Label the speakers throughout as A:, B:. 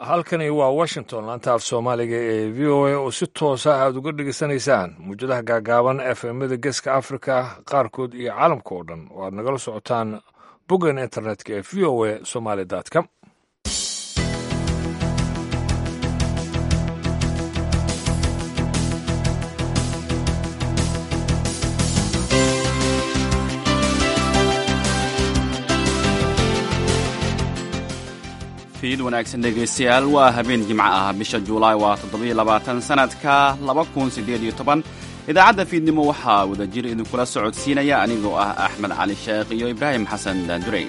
A: halkani waa washington laanta af soomaaliga ee v o a oo si toosa aad uga dhegeysanaysaan muwjadaha gaagaaban efmada geeska africa qaarkood iyo caalamka oo dhan oo aad nagala socotaan boggan internetka ee v o a somaly com
B: fiid wanaagsan dhegaystayaal waa habeen jimco ah bisha juulaay waa toddobiyo labaatan sanadka laba kun siddeed iyo toban idaacadda fiidnimo waxaa wadajir idinkula socodsiinaya anigoo ah axmed cali sheekh iyo ibraahim xasan daandurey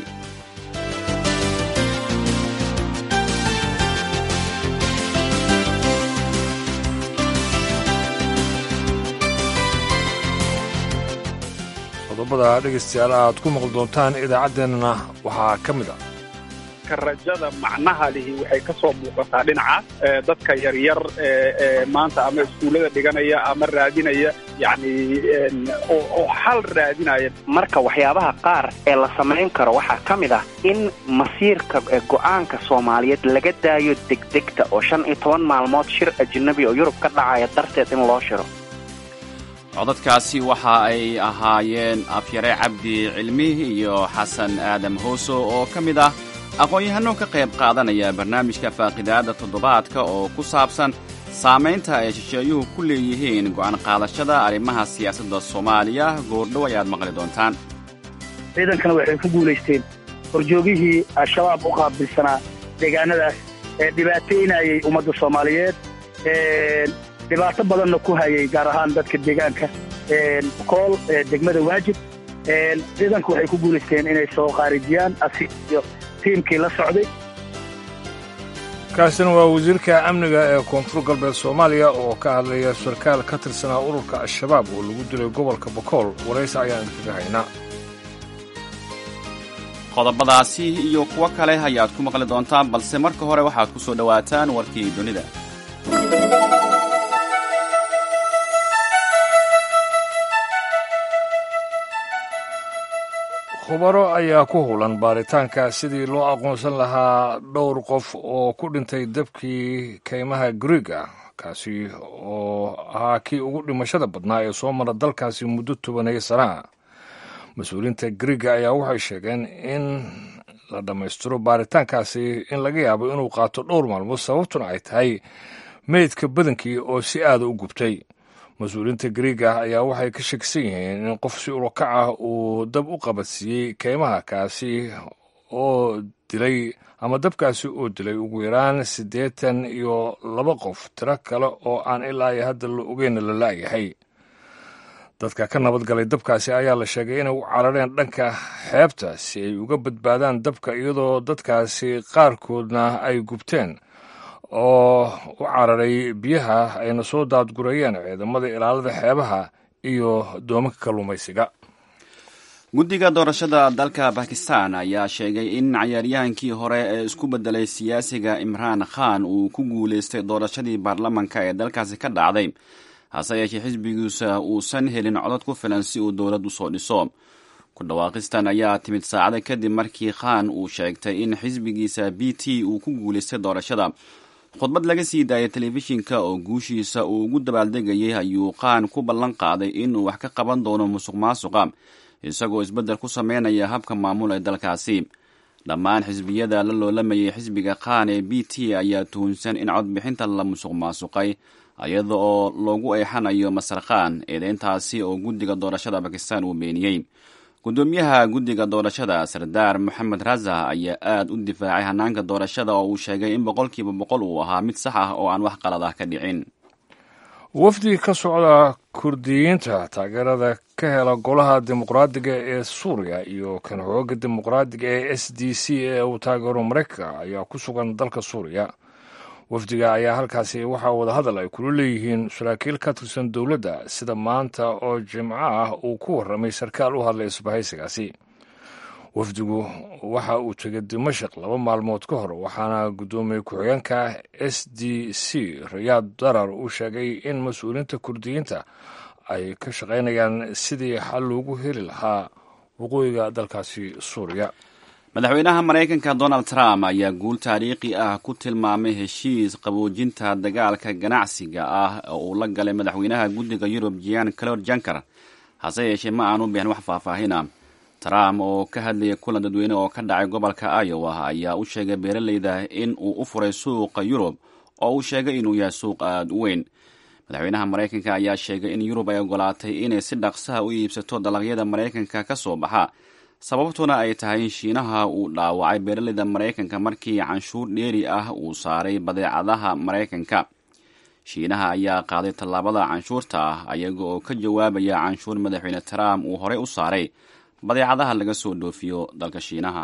A: qodobada dhegaystayaal aad ku maqli doontaan idaacaddeenna waxaa ka mid ah
C: rajada macnaha lihi waxay ka soo muuqataa dhinacaas dadka yaryar ee maanta ama iskuullada dhiganaya ama raadinaya yacni oo xal raadinaya
D: marka waxyaabaha qaar ee la samayn karo waxaa ka mid ah in masiirka go'aanka soomaaliyeed laga daayo degdegta oo shan iyo toban maalmood shir ajnabi oo yurub ka dhacaya darteed in loo shiro
B: codadkaasi waxa ay ahaayeen afyare cabdi cilmi iyo xasan aadam hooso oo ka mid ah aqoon-yahano ka qayb qaadanaya barnaamijka faaqidaadda toddobaadka oo ku saabsan saamaynta ay shisheeyuhu ku leeyihiin go'aan qaadashada arrimaha siyaasadda soomaaliya goordhow ayaad maqli doontaan
E: ciidankana waxay ku guulaysteen horjoogihii al-shabaab u qaabilsanaa deegaanadaas ee dhibaataynayay ummadda soomaaliyeed dhibaato badanna ku hayay gaar ahaan dadka deegaanka kool degmada waajib ciidanku waxay ku guulaysteen inay soo qaarijiyaan asiyo tiimkii la socday
A: kaasina waa wasiirka amniga ee koonfur galbeed soomaaliya oo ka hadlaya sarkaal ka tirsanaa ururka al-shabaab oo lagu dilay gobolka bokool waraysi ayaan idinkaga haynaa
B: qodobadaasi iyo kuwo kale ayaad ku maqli doontaan balse marka hore waxaad ku soo dhowaataan warkii dunida
A: khubaro ayaa ku hulan baaritaanka sidii loo aqoonsan lahaa dhowr qof oo ku dhintay dabkii kaymaha griiga kaasi oo ahaa kii ugu dhimashada badnaa ee soo mara dalkaasi muddo tobaneeyo sanaa mas-uuliyiinta griiga ayaa waxay sheegeen in la dhammaystiro baaritaankaasi in laga yaabo inuu qaato dhowr maalmood sababtuna ay tahay meydka badankii oo si aada u gubtay mas-uuliyiinta griiga ayaa waxay ka shakisan yihiin in qof si urokac ah uu dab u qabadsiiyey keymaha kaasi oo dilay ama dabkaasi oo dilay ugu yaraan siddeetan iyo laba qof tiro kale oo aan ilaa iyo hadda la ogeyna la la'yahay dadka ka nabadgalay dabkaasi ayaa la sheegay inay u carareen dhanka xeebta si ay uga badbaadaan dabka iyadoo dadkaasi qaarkoodna ay gubteen oo u cararay biyaha ayna soo daadgurayeen ciidamada ilaalada xeebaha iyo doomanka kalluumaysiga
B: guddiga doorashada dalka bakistan ayaa sheegay in cayaaryahankii hore ee isku beddelay siyaasiga imraan khan uu ku guulaystay doorashadii baarlamanka ee dalkaasi ka dhacday hase yeeshee xisbigiisa uusan helin codod ku filan si uu dowlad usoo dhiso ku dhawaaqistan ayaa timid saacada kadib markii khan uu sheegtay in xisbigiisa b t uu ku guulaystay doorashada khudbad laga sii daayay telefishinka oo guushiisa uu ugu dabaaldegayay ayuu qaan ku ballan qaaday inuu wax ka qaban doono musuq maasuqa isagoo isbeddel ku sameynaya habka maamul ee dalkaasi dhammaan xisbiyada la loolamayay xisbiga qaan ee b t ayaa tuhunsan in codbixinta la musuq maasuqay iyada oo loogu eexanayo masar khan eedeyntaasi oo guddiga doorashada bakistan uu beeniyey gudoomiyaha guddiga doorashada sardaar moxamed raza ayaa aada u difaacay hanaanka doorashada oo uu sheegay in boqolkiiba boqol uu ahaa mid sax ah oo aan wax qalad ah ka dhicin
A: wafdi ka socda kurdiyiinta taageerada ka hela golaha dimuqraadiga ee suuriya iyo kan xooga dimuqraadiga ee s d c ee uu taageero maraykanka ayaa ku sugan dalka suuriya wafdiga ayaa halkaasi waxaa wadahadal ay kula leeyihiin saraakiil ka tirsan dowladda sida maanta oo jimco ah uu ku warramay sarkaal u hadlay isbahaysigaasi wafdigu waxa uu tegay dimashik laba maalmood ka hor waxaana guddoomiye ku-xigeenka s d c rayaad darar uu sheegay in mas-uuliyiinta kurdiyiinta ay ka shaqaynayaan sidii xal loogu heli lahaa waqooyiga dalkaasi suuriya
B: madaxweynaha maraykanka donald trump ayaa guul taariikhi ah ku tilmaamay heshiis qaboojinta dagaalka ganacsiga ah oo uu la galay madaxweynaha guddiga yurub jan clod janker hase yeeshee ma aanu bixin wax faahfaahina trump oo ka hadlayay kulan dadweyne oo ka dhacay gobolka iowa ayaa u sheegay beeraleyda in uu u furay suuqa yurub oo uu sheegay inuu yahay suuq aada u weyn madaxweynaha maraykanka ayaa sheegay in yurub ay ogolaatay inay si dhaqsaha u iibsato dalagyada maraykanka ka soo baxa sababtuna ay tahay in shiinaha uu dhaawacay beeraleyda maraykanka markii canshuur dheeri ah uu saaray badeecadaha maraykanka shiinaha ayaa qaaday tallaabada canshuurta ah ayaga oo ka jawaabaya canshuur madaxweyne trump uu horey u saaray badeecadaha laga soo dhoofiyo dalka shiinaha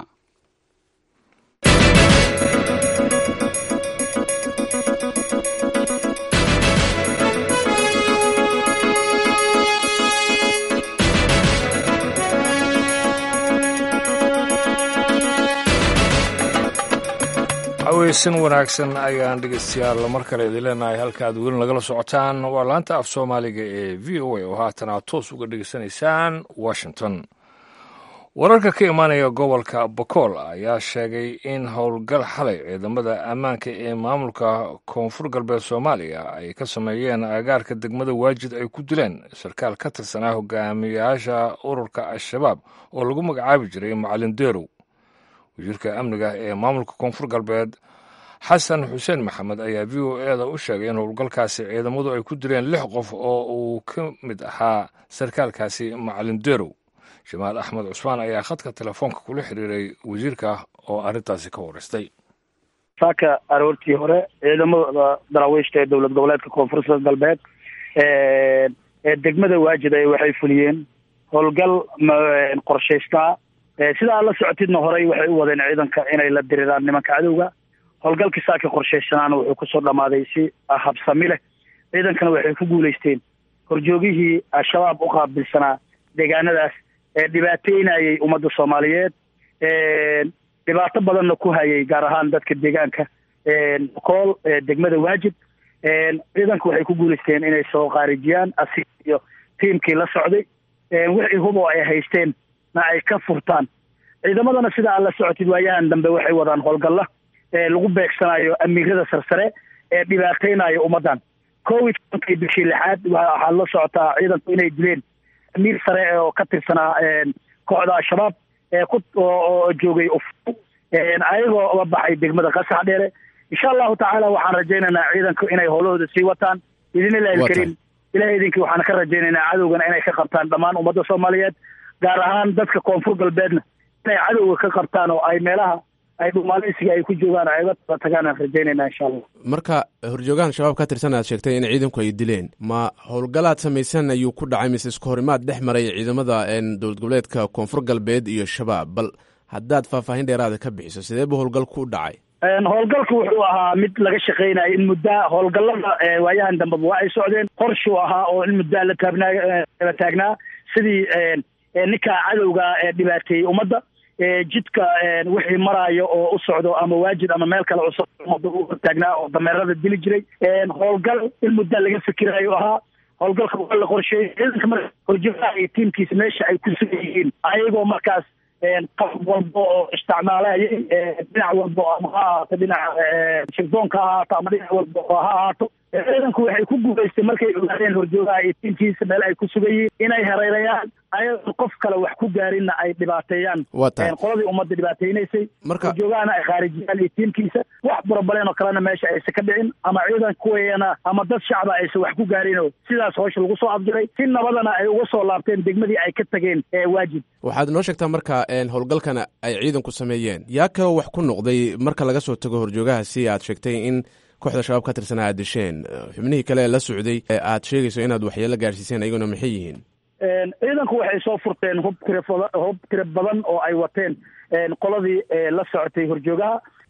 A: aweysan wanaagsan ayaan dhegeystayaal mar kale idin leenahay halka aad weli nagala socotaan waa laanta af soomaaliga ee v o a oo haatan aad toos uga dhegeysanaysaan washington wararka ka imaanaya gobolka bokool ayaa sheegay in howlgal xalay ciidamada ammaanka ee maamulka koonfur galbeed soomaaliya ay ka sameeyeen agaarka degmada waajid ay ku dileen sarkaal ka tirsanaa hogaamiyayaasha ururka al-shabaab oo lagu magacaabi jiray macalin deerow wasiirka amniga ee maamulka koonfur galbeed xasan xuseen maxamed ayaa v o e da u sheegay in howlgalkaasi ciidamadu ay ku dileen lix qof oo uu ka mid ahaa sarkaalkaasi macalin deerow jamaal axmed cusmaan ayaa khadka telefoonka kula xiriiray wasiirka oo arrintaasi ka wareystay
E: saaka aroortii hore ciidamada daraawiishta ee dowlad goboleedka koonfurta galbeed ee degmada waajid ay waxay fuliyeen howlgal qorshaystaa sidaa la socotidna horey waxay u wadeen ciidanka inay la diriraan nimanka cadowga howlgalkii saaka qorshaysanaana wuxuu kusoo dhammaaday si habsami leh ciidankana waxay ku guulaysteen horjoogihii al-shabaab u qaabilsanaa deegaanadaas ee dhibaateynayay ummadda soomaaliyeed dhibaato badanna ku hayay gaar ahaan dadka deegaanka kool degmada waajid ciidanka waxay ku guulaysteen inay soo khaarijiyaan asi iyo tiimkii la socday wixii hubo ay haysteen na ay ka furtaan ciidamadana sida aad la socotid waayahan dambe waxay wadaan howlgalla lagu beegsanayo amiirada sarsare ee dhibaateynayo ummaddan covid tobankii bishii lixaad waxaad la socotaa ciidanku inay dileen amiir sare oo ka tirsanaa kooxda al-shabaab ee ku oo joogay uf ayagoo uga baxay degmada qasax dheere insha allahu tacaala waxaan rajaynaynaa ciidanku inay howlahooda sii wataan idinilahi alkariim ilahay idinkii waxaan ka rajaynaynaa cadowgana inay ka qabtaan dhammaan ummadda soomaaliyeed gaar ahaan dadka koonfur galbeedna inay cadowga ka qabtaan oo ay meelaha ay dhumaaleysiga ay ku joogaan ay uga tala tagaan aan rajaynayna insha allah
F: marka horjoogahan shabaab ka tirsan aad sheegtay in ciidanku ay dileen ma howlgalaad samaysan ayuu ku dhacay mise isku horimaad dhex maray ciidamada dowlad goboleedka koonfur galbeed iyo shabaab bal haddaad faahfaahin dheeraada ka bixiso sidee buu howlgalku u dhacay
E: howlgalku wuxuu ahaa mid laga shaqeynayo in muddaa howlgallada waayahan dambeba waa ay socdeen qorshuu ahaa oo in muddaa la taabnaa la taagnaa sidii ninka cadowga ee dhibaateeyey ummadda jidka wixii maraayo oo u socdo ama waajid ama meel kale cusub ummadda u hortaagnaa oo dameerada dili jiray howlgal in muddaa laga fikirayo ahaa howlgalka waa la qorsheeyey ciidanka marka horjoogaha iyo tiimkiisa meesha ay ku sugan yihiin ayagoo markaas qalab walba oo isticmaalayay dhinac walba ama ha ahaato dhinaca shirdoonka ha ahaato ama dhinac walba oo ha ahaato ciidanku waxay ku guulaystay markay ogaadeen horjoogaha iyo tiimkiisa meel ay ku sugan yihiin inay hareerayaan ayadoon qof kale wax ku gaarinna ay dhibaateeyaan
F: waa tahay
E: qoladii ummadda dhibaateynaysay
F: marka
E: horjoogahana ay khaarijiyaan iyo tiimkiisa wax barabaleen oo kalena meesha aysan ka dhicin ama ciidan kuweeyana ama dad shacba aysan wax ku gaarinoo sidaas howsha lagu soo afdiray si nabadana ay uga soo laabteen degmadii ay ka tageen ee waajib
F: waxaad noo sheegtaa marka howlgalkana ay ciidanku sameeyeen yaa kaloo wax ku noqday marka laga soo tago horjoogahaasi aad sheegtay in kooxda shabaab ka tirsan aad disheen xubnihii kale ee la socday ee aad sheegayso inaad waxyeelo gaarsiiseen ayaguna maxay yihiin
E: ciidanku waxay soo furteen hub tira hub tira badan oo ay wateen qoladii la socotay horjoogaha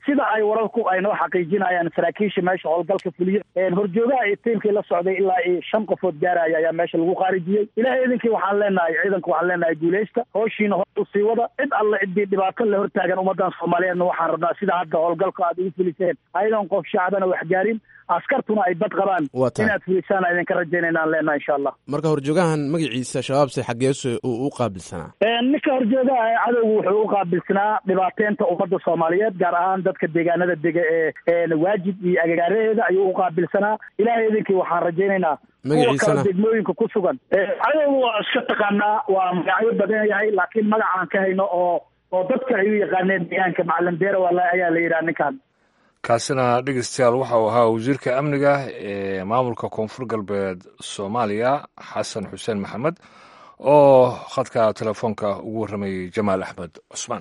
E: sida ay wararku ay noo xaqiijinayaan saraakiisha meesha howlgalka fuliya horjoogaha iyo tiimkii la socday ilaa iyo shan qofood gaaraya ayaa meesha lagu khaarijiyey ilahay idinkii waxaan leenahay ciidanku waxaan leenahay guuleysta howshiina hor usii wada cid alle ciddii dhibaato la hortaagan ummadan soomaaliyeedna waxaan rabnaa sida hadda howlgalka aad ugu fuliseen ayadoon qof shacbana wax gaarin askartuna ay bad qabaan
F: Waa tahay.
E: inaad fulisaan aan idinka rajaynaynaan leenahay insha allah
F: marka horjoogahan magaciisa shabaabse xageesu uu u qaabilsanaa
E: ninka horjoogaha ee cadowgu wuxuu u qaabilsanaa dhibaateynta ummadda soomaaliyeed gaar ahaan dadka deegaanada dega ee ee waajid iyo agagaaraheeda ayuu u qaabilsanaa ilaahay idinkii waxaan rajaynaynaa kuwa
F: Magaciisana?
E: kale degmooyinka ku sugan cadowgu waa iska taqaanaa waa magacyo badan yahay laakiin magacaan ka hayno oo oo dadka ay u yaqaaneen deegaanka macalin beere waa la- ayaa la yidhaha ninkan
A: kaasina dhegeystayaal waxa uu ahaa wasiirka amniga ee maamulka koonfur galbeed soomaaliya xasan xuseen maxamed oo khadka telefoonka ugu warramayey jamaal axmed cusmaan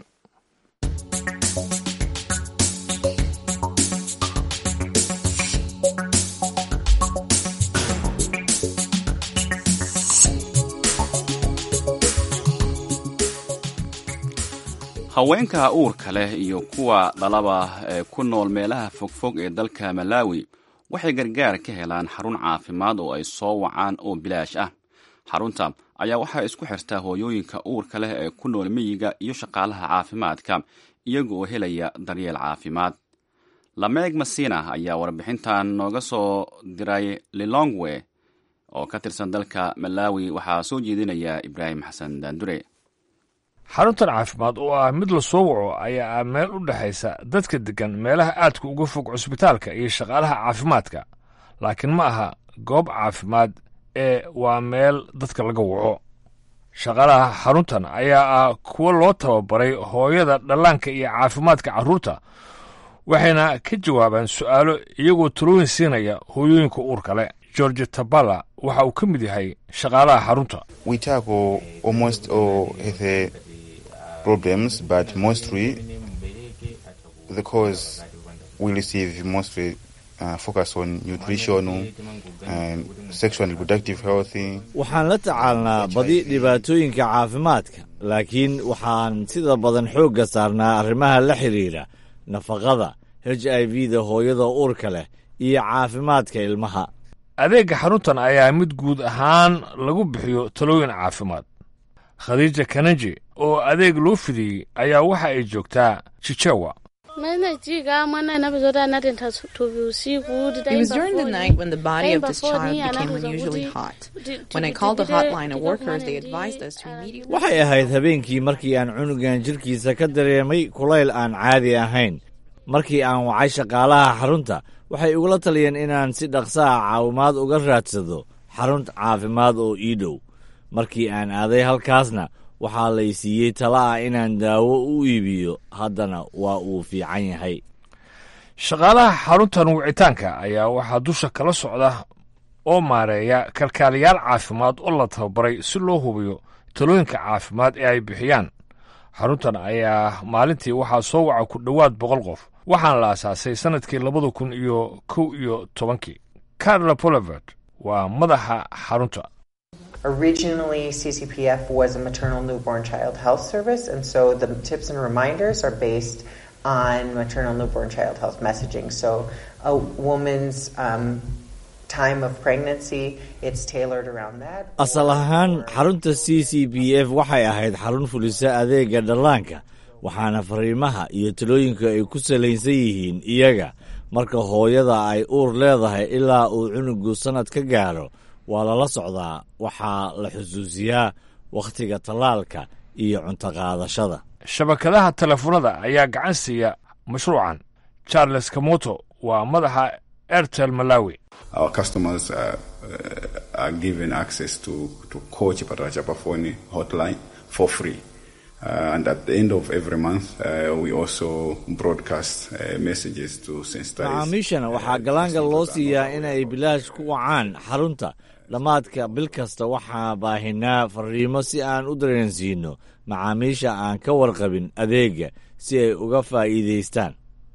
B: haweenka uurka leh iyo kuwa dhalaba ee ku nool meelaha fogfog ee dalka malawi waxay gargaar ka helaan xarun caafimaad oo ay soo wacaan oo bilaash ah xarunta ayaa waxaa isku xirtaa hooyooyinka uurka leh ee ku nool miyiga iyo shaqaalaha caafimaadka iyaga oo helaya daryeel caafimaad lameeg masina ayaa warbixintan nooga soo diray lilongwe oo ka tirsan dalka malawi waxaa soo jeedinaya ibraahim xasan daandure
A: xaruntan caafimaad oo ah mid la soo waco ayaa ah meel u dhexaysa dadka degan meelaha aadka uga fog cusbitaalka iyo shaqaalaha caafimaadka laakiin ma aha goob caafimaad ee waa meel dadka laga waco shaqaalaha xaruntan ayaa ah kuwo loo tababaray hooyada dhallaanka iyo caafimaadka carruurta waxayna ka jawaabaan su'aalo iyagoo talooyin siinaya hooyooyinka uurka leh george tabala waxa uu ka mid yahay shaqaalaha xarunta
G: we tackle almost all health problems, but mostly the cause we receive mostly uh, focus on nutrition and sexual and reproductive health.
H: waxaan la tacaalnaa badi dhibaatooyinka caafimaadka laakiin waxaan sida badan xoogga saarnaa arrimaha la xidhiidha nafaqada h i v da hooyada uurka leh iyo caafimaadka ilmaha
A: adeegga xaruntan ayaa mid guud ahaan lagu bixiyo talooyin caafimaad khadiija kanaji oo adeeg loo fidiyey ayaa waxa ay joogtaa jijewa
I: It was during the night when the body of this child became unusually hot. When I called the hotline of workers, they advised us to immediately.
H: waxay ahayd habeenkii markii aan cunugan jidhkiisa ka dareemay kulayl aan caadi ahayn markii aan wacay shaqaalaha xarunta waxay igula taliyeen inaan si dhaqsaha caawimaad uga raadsado xarun caafimaad oo ii dhow markii aan aaday halkaasna waxaa lay siiyey tala ah inaan daawo u iibiyo haddana waa uu fiican yahay
A: shaqaalaha xaruntan wicitaanka ayaa waxaa dusha kala socda oo maareeya kalkaaliyaal caafimaad oo la tababaray si loo hubiyo talooyinka caafimaad ee ay bixiyaan xaruntan ayaa maalintii waxaa soo waca ku dhowaad boqol qof waxaana la asaasay sannadkii labada kun iyo kow iyo tobankii carla polivert waa madaxa xarunta
J: Originally, CCPF was a maternal newborn child health service, and so the tips and reminders are based on maternal newborn child health messaging. So, a woman's um, time of pregnancy, it's tailored around that.
H: asal ahaan xarunta c c b f waxay ahayd xarun fulisa adeega dhallaanka waxaana fariimaha iyo talooyinka ay ku salaysan yihiin iyaga marka hooyada ay uur leedahay ilaa uu cunugu sannad ka gaaro waa lala socdaa waxaa la xusuusiyaa wakhtiga tallaalka iyo cunto qaadashada
A: shabakadaha telefoonada ayaa gacan siiya mashruucan charles kamoto waa madaxa airtel malawi
K: Our customers are, uh, are given access to, to Coach Patrachapafoni hotline for free. Uh, and at the end of every month, uh, we also broadcast uh, messages to sensitize.
H: macaamiishana waxaa galaangal loo siiyaa inay bilaash ku wacaan xarunta dhammaadka bil kasta waxaa baahinaa fariimo si aan u dareensiino macaamiisha aan ka warqabin adeega si ay uga faa'iidaystaan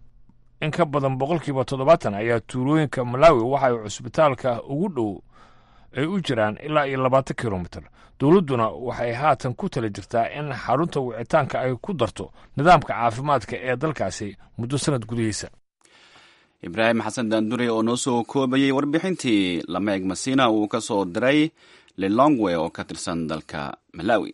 A: in ka badan boqolkiiba toddobaatan ayaa tuulooyinka malawi waxa ay cusbitaalka ugu dhow ay u jiraan ilaa iyo labaatan kilomitir dowladduna waxay haatan ku tala jirtaa in xarunta wicitaanka ay ku darto nidaamka caafimaadka ee dalkaasi muddo sanad gudihiisa
B: ibraahim xasan daandure oo noo soo koobayey warbixintii lameeg masina uu ka soo diray lilongwe oo ka tirsan dalka malawi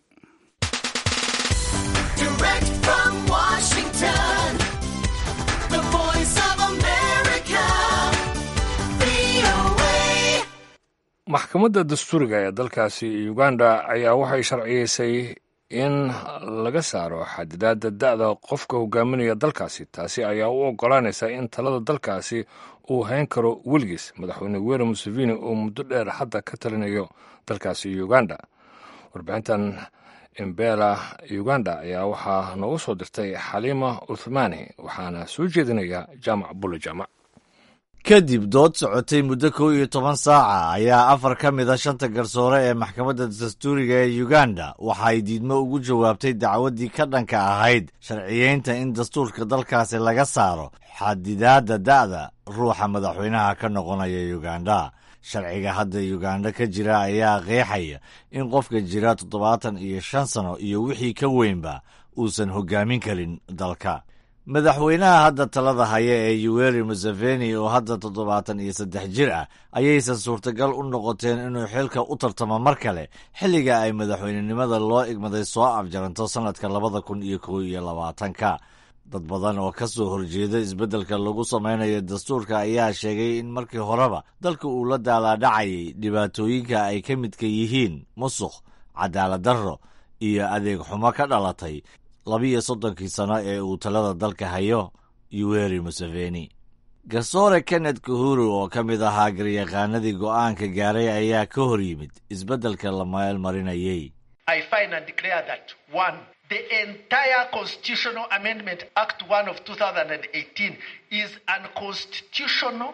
A: maxkamadda dastuuriga ee dalkaasi uganda ayaa waxay sharciyeysay in laga saaro xadidaadda da'da qofka hogaaminaya dalkaasi taasi ayaa u oggolaanaysa in talada dalkaasi uu hayn karo weligiis madaxweyne were museveni oo muddo dheer hadda ka talinayo dalkaasi uganda warbixintan imbela uganda ayaa waxaa noogu soo dirtay xaliima uthmani waxaana soo jeedinaya jaamac bulle jaamac
H: kadib dood socotay muddo kow iyo toban saaca ayaa afar ka mid a shanta garsoore ee maxkamadda dastuuriga ee uganda waxay diidmo ugu jawaabtay dacwaddii ka dhanka ahayd sharciyeynta in dastuurka dalkaasi laga saaro xadidaadda da'da ruuxa madaxweynaha ka noqonaya uganda sharciga hadda uganda ka jira ayaa qeexaya in qofka jira toddobaatan iyo shan sano iyo wixii ka weynba uusan hoggaamin karin dalka madaxweynaha hadda talada haya ee yuweri museveni oo hadda toddobaatan iyo saddex jir ah ayaysan suurtagal u noqoteen inuu xilka u tartamo mar kale xilliga ay madaxweynenimada loo igmaday soo afjaranto sannadka labada kun iyo kow iyo labaatanka dad badan oo ka soo horjeeda isbeddelka lagu samaynayo dastuurka ayaa sheegay in markii horeba dalka uu la daalaadhacayay dhibaatooyinka ay ka midka yihiin musuq cadaalad darro iyo adeeg xumo ka dhalatay labiyo soddonkii sano ee uu talada dalka hayo yuweri museveni garsoore kenneth kahuru oo ka mid ahaa garyaqaanadii go'aanka gaaray ayaa ka hor yimid isbeddelka la meel marinayey
L: The entire Constitutional Amendment Act 1 of 2018 is unconstitutional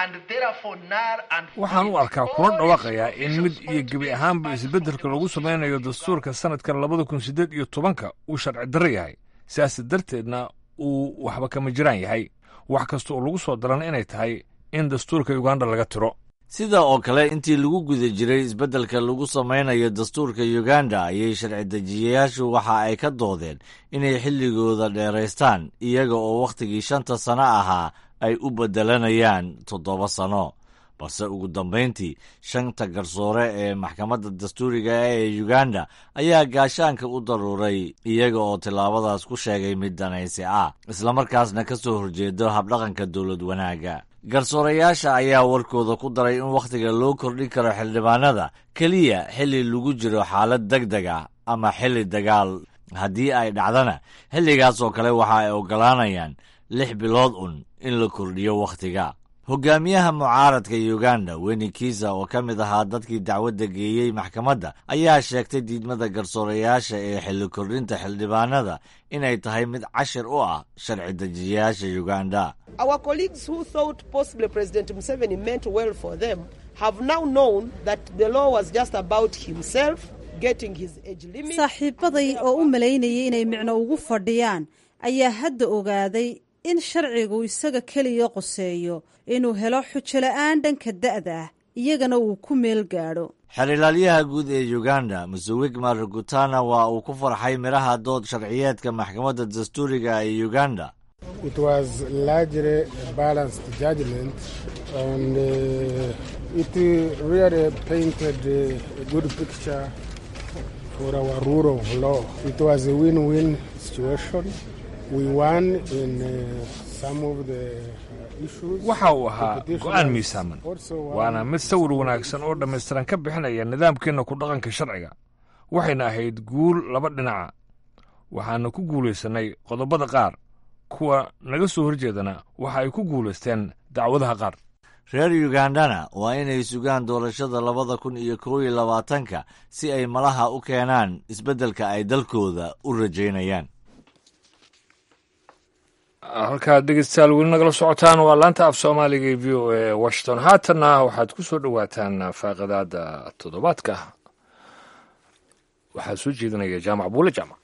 A: waxaan u arkaa kula dhawaaqayaa in mid iyo gebi ahaanba isbeddelka lagu samaynayo dastuurka sannadkan labada kun siddeed iyo tobanka uu sharci darro yahay sidaas darteedna uu waxba kama jiraan yahay wax kasta oo lagu soo daran inay tahay in dastuurka uganda laga tiro
H: sida oo kale intii lagu guda jiray isbeddelka lagu samaynayo dastuurka uganda ayay sharci dejiyayaashu waxa ay ka doodeen inay xilligooda dheeraystaan iyaga oo wakhtigii shanta sano ahaa ay u beddelanayaan toddoba sano balse ugu dambayntii shanta garsoore ee maxkamadda dastuuriga ee uganda ayaa gaashaanka u daruuray iyaga oo tillaabadaas ku sheegay mid danaysi ah islamarkaasna ka soo horjeedo habdhaqanka dowlad wanaagga garsoorayaasha ayaa warkooda ku daray in wakhtiga loo kordhin karo xildhibaanada keliya xilli lagu jiro xaalad deg deg ah ama xilli dagaal haddii ay dhacdana xilligaas oo kale waxa ay oggolaanayaan lix bilood un in la kordhiyo wakhtiga hogaamiyaha mucaaradka uganda weni kiisa oo ka mid ahaa dadkii dacwadda geeyey maxkamadda ayaa sheegtay diidmada garsoorayaasha ee xilli kordhinta xildhibaanada inay tahay mid cashir u ah sharci dejiyayaasha uganda
M: Our colleagues who thought possibly President Museveni meant well for them have now known that the law was just about himself getting his age limit.
N: saaxiibaday oo u malaynayay inay micno ugu fadhiyaan ayaa hadda ogaaday in sharcigu isaga keliya qoseeyo inuu helo xujo la'aan dhanka da'da ah iyagana uu ku meel gaadho
H: xerilaalyaha guud ee uganda musawigma rugutana waa uu ku farxay midhaha dood sharciyeedka maxkamadda dastuuriga ee uganda
O: It was largely a balanced judgment, and uh, it really painted a good picture for our rule of law. It was a win-win situation. We won in uh, some of the issues.
A: waxa uu ahaa go'aan miisaaman waana mid sawir wanaagsan oo dhammaystiran ka bixinaya nidaamkeenna ku dhaqanka sharciga waxayna ahayd guul laba dhinaca waxaana ku guulaysannay qodobada qaar kuwa naga soo horjeedana waxa ay ku guulaysteen dacwadaha qaar
H: reer ugandana waa inay sugaan doorashada labada kun iyo kow iyo labaatanka si ay malaha u keenaan isbeddelka ay dalkooda u rajaynayaan
A: halkaad dhegeystayaal weli nagala socotaan waa laanta af soomaaliga ee v o a washington haatanna waxaad ku soo dhowaataan faaqadaada toddobaadka waxaa soo jeedinaya jaamac buule jaamac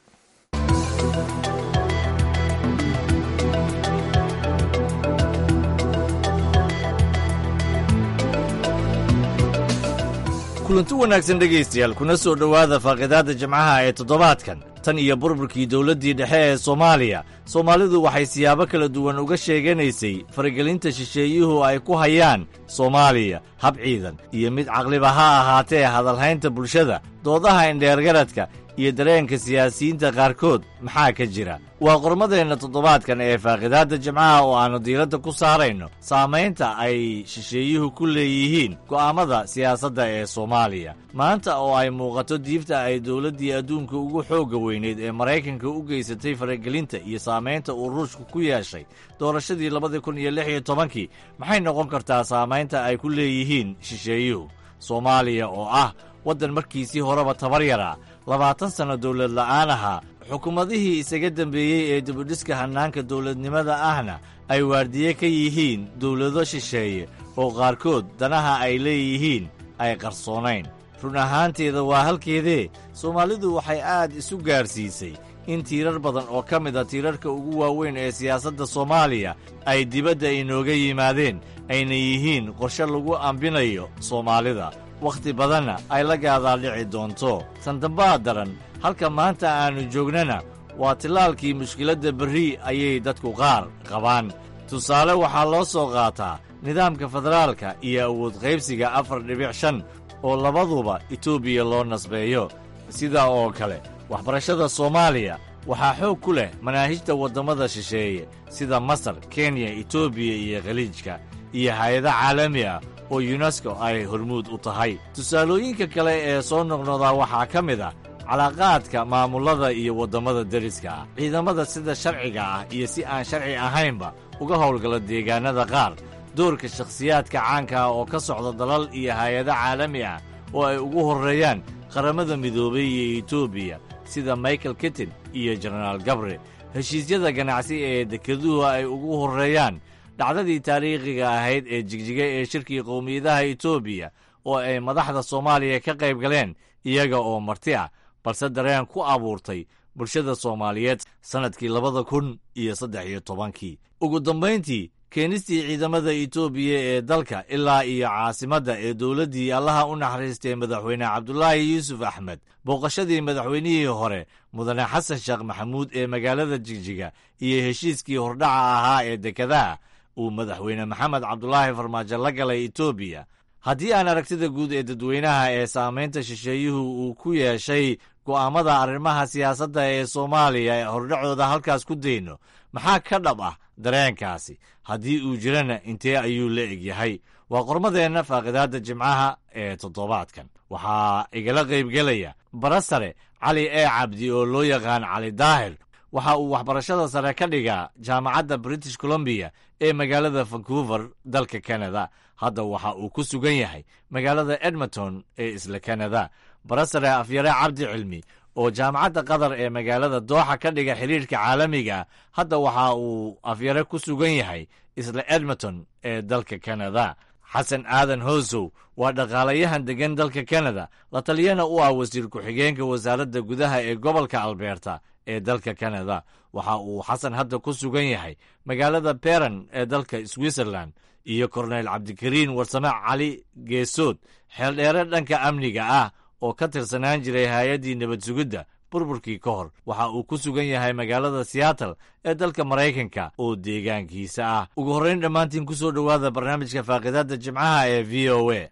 H: kulanti wanaagsan dhegaystayaal kuna soo dhowaada faaqidaadda jimcaha ee toddobaadkan tan iyo burburkii dowladdii dhexe ee soomaaliya soomaalidu waxay siyaabo kala duwan uga sheeganaysay faragelinta shisheeyuhu ay ku hayaan soomaaliya hab ciidan iyo mid caqliba ha ahaatee hadalhaynta bulshada doodaha indheergaradka iyo dareenka siyaasiyiinta qaarkood maxaa ka jira waa qormadeenna toddobaadkan ee faaqidaadda jimcaha oo aannu diiradda ku saarayno saamaynta ay shisheeyuhu ku leeyihiin go'aammada siyaasadda ee soomaaliya maanta oo ay muuqato diifta ay dowladdii adduunka ugu xoogga weyneyd ee maraykanka u geysatay faragelinta iyo saamaynta uu ruushku ku yeeshay doorashadii labadii kun iyo lix iyo tobankii maxay noqon kartaa saamaynta ay ku leeyihiin shisheeyuhu soomaaliya oo ah waddan markiisii horeba tabar yaraa labaatan sanno dowlad la'aan ahaa xukuumadihii isaga dembeeyey ee dibudhiska hannaanka dowladnimada ahna ay waardiye ka yihiin dowlado shisheeye oo qaarkood danaha ay leeyihiin ay qarsoonayn run ahaanteeda waa halkeedee soomaalidu waxay aad isu gaadhsiisay in tiirar badan oo ka mid a tiirarka ugu waaweyn ee siyaasadda soomaaliya ay dibadda inooga yimaadeen ayna yihiin qorshe lagu ambinayo soomaalida wakhti badanna ay la gaadaadhici doonto tandambaa daran halka maanta aannu joognana waa tillaalkii mushkiladda berri ayay dadku qaar qabaan tusaale waxaa loo soo qaataa nidaamka federaalka iyo awood qaybsiga afar dhibic shan oo labaduba etoobiya loo nasbeeyo sidaa oo kale waxbarashada soomaaliya waxaa xoog ku leh manaahijta waddammada shisheeye sida masar kenya etoobiya iyo khaliijka iyo hay-ado caalami ah oo yunesko ay hormuud u tahay tusaalooyinka kale ee soo noqnodaa waxaa ka mid ah calaaqaadka maamullada iyo waddammada deriska ah ciidamada sida sharciga ah iyo si aan sharci ahaynba uga howlgala deegaannada qaar doorka shakhsiyaadka caanka ah oo ka socda dalal iyo hay-ado caalami ah oo ay ugu horreeyaan qaramada midoobay iyo etoobiya sida michael kittin iyo jenaraal gabre heshiisyada ganacsi ee dekeduhu ay ugu horreeyaan dhacdadii taariikhiga ahayd ee jigjiga ee shirkii qowmiyadaha etoobiya oo ay madaxda soomaaliya ka qayb galeen iyaga oo marti ah balse dareen ku abuurtay bulshada soomaaliyeed sannadkii labada kun iyo saddex iyo tobankii ugu dambayntii keenistii ciidamada etoobiya ee dalka ilaa iyo caasimadda ee dowladdii allaha u naxariistay madaxweyne cabdulaahi yuusuf axmed booqashadii madaxweynihii hore mudane xasan sheekh maxamuud ee magaalada jigjiga iyo heshiiskii hordhaca ahaa ee dekadaha uu madaxweyne maxamed cabdulaahi farmaajo la galay etoobiya haddii aan aragtida guud ee dadweynaha ee saamaynta shisheeyuhu uu ku yeeshay go'aammada arrimaha siyaasadda ee soomaaliya ee hordhacooda halkaas ku dayno maxaa ka dhab ah dareenkaasi haddii uu jirana intee ayuu la egyahay waa qormadeenna faaqidaadda jimcaha ee toddobaadkan waxaa igala qaybgelaya barasare cali ee cabdi oo loo yaqaan cali daahir waxa uu waxbarashada sare ka dhigaa jaamacadda british colombiya ee magaalada vancouver dalka canada hadda waxa uu ku sugan yahay magaalada edmonton ee isla canada barasare afyare cabdi cilmi oo jaamacadda qatar ee magaalada dooxa ka dhiga xidhiirka caalamiga hadda waxa uu afyare ku sugan yahay isla edmonton ee dalka canada xasan aadan hoosow waa dhaqaalayahan deggan dalka canada la taliyana u ah wasiir ku-xigeenka wasaaradda gudaha ee gobolka alberta ee dalka canada waxa uu xasan hadda ku sugan yahay magaalada beran ee dalka switzerland iyo korneyl cabdikariin warsame cali geesood xeeldheere dhanka amniga ah oo ka tirsanaan jiray hay-addii nabad sugidda burburkii ka hor waxa uu ku sugan yahay magaalada seattle ee dalka maraykanka oo deegaankiisa ah ugu horrayn dhammaantiin ku soo dhowaada barnaamijka faaqidaadda jimcaha ee v o a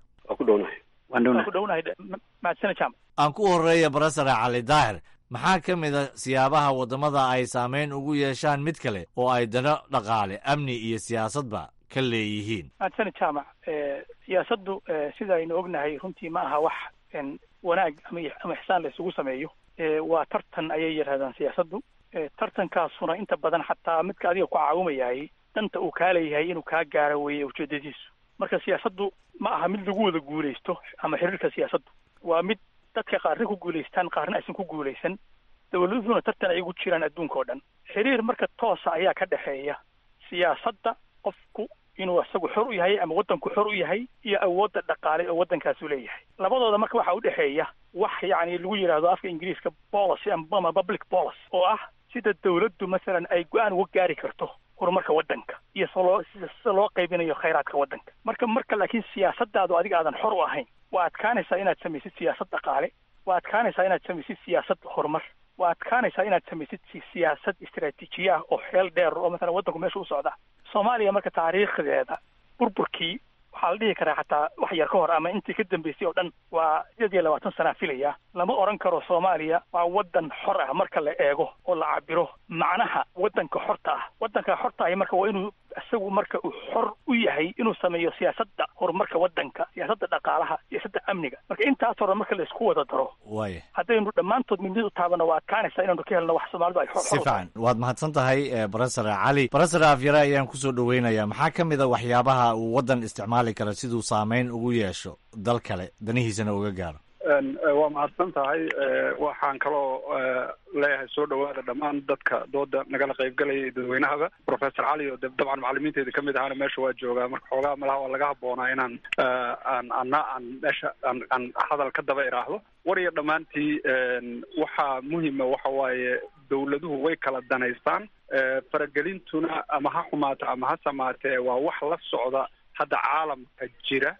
H: aan ku horreeya barasare cali daahir maxaa ka mid a siyaabaha waddamada ay saamayn ugu yeeshaan mid kale oo ay dano dhaqaale amni iyo siyaasadba ka leeyihiin
P: maadsani jaamac siyaasaddu sida aynu ognahay runtii ma aha wax wanaag ama ama ixsaan la isugu sameeyo waa tartan ayay yidhahdaan siyaasaddu tartankaasuna inta badan xataa midka adiga ku caawimayahay danta uu kaa leeyahay inuu kaa gaaro weeye ujeedadiisu marka siyaasaddu ma aha mid lagu wada guulaysto ama xiriirka siyaasaddu waa mid dadka qaarna ku guulaystaan qaarna aysan ku guulaysan dawladuna tartan ay ugu jiraan adduunka oo dhan xiriir marka toosa ayaa ka dhexeeya siyaasadda qofku inuu isagu xor u yahay ama waddanku xor u yahay iyo awoodda dhaqaale oo waddankaasu leeyahay labadooda marka waxaa u dhexeeya wax yacni lagu yidhaahdo afka ingiriiska policy ama public policy oo ah sida dawladdu masalan ay go-aan uga gaari karto horumarka waddanka iyo saloo sida loo qaybinayo khayraadka waddanka marka marka laakiin siyaasaddaadu adiga aadan xor u ahayn waa adkaanaysaa inaad samaysid siyaasad dhaqaale waa adkaanaysaa inaad samaysid siyaasad horumar waa adkaanaysaa inaad samaysid siyaasad istaraatiijiya ah oo xeel dheer oo mathalan waddanku meesha u socda soomaaliya marka taariikhdeeda burburkii waxaa la dhihi karaa xataa wax yar ka hor ama intii ka dambeysay oo dhan waa sideed iyo labaatan sanaa filaya lama odhan karo soomaaliya waa waddan xor ah marka la eego oo la cabiro macnaha waddanka xorta ah waddanka xorta ahi marka waa inuu isagu marka uu xor u yahay inuu sameeyo siyaasadda horumarka waddanka siyaasadda dhaqaalaha siyaasadda amniga marka intaas hore marka la isku wada daro
H: waaya
P: haddaynu dhammaantood midnid u taabano waa adkaanaysaa inaanu ka helno wax soomaalidu ay xor
H: si fiican waad mahadsan tahay barasar cali barasar afyare ayaan kusoo dhaweynayaa maxaa ka mid a waxyaabaha uu waddan isticmaali kara siduu saameyn ugu yeesho dal kale danihiisana uga gaaro
C: waa mahadsan tahay waxaan kaloo leeyahay soo dhawaada dhammaan dadka dooda nagala qaybgalaya iyo dadweynahaba professor cali oo dabcan macalimiinteeda kamid ahaana meesha waa joogaa marka xoogaa malaha waa laga habboonaa inaan aan ana aan meesha aan aan hadal ka daba iraahdo war iyo dhammaantii waxaa muhima waxa waaye dawladuhu way kala danaystaan faragelintuna ama ha xumaato ama ha samaatee waa wax la socda hadda caalamka jira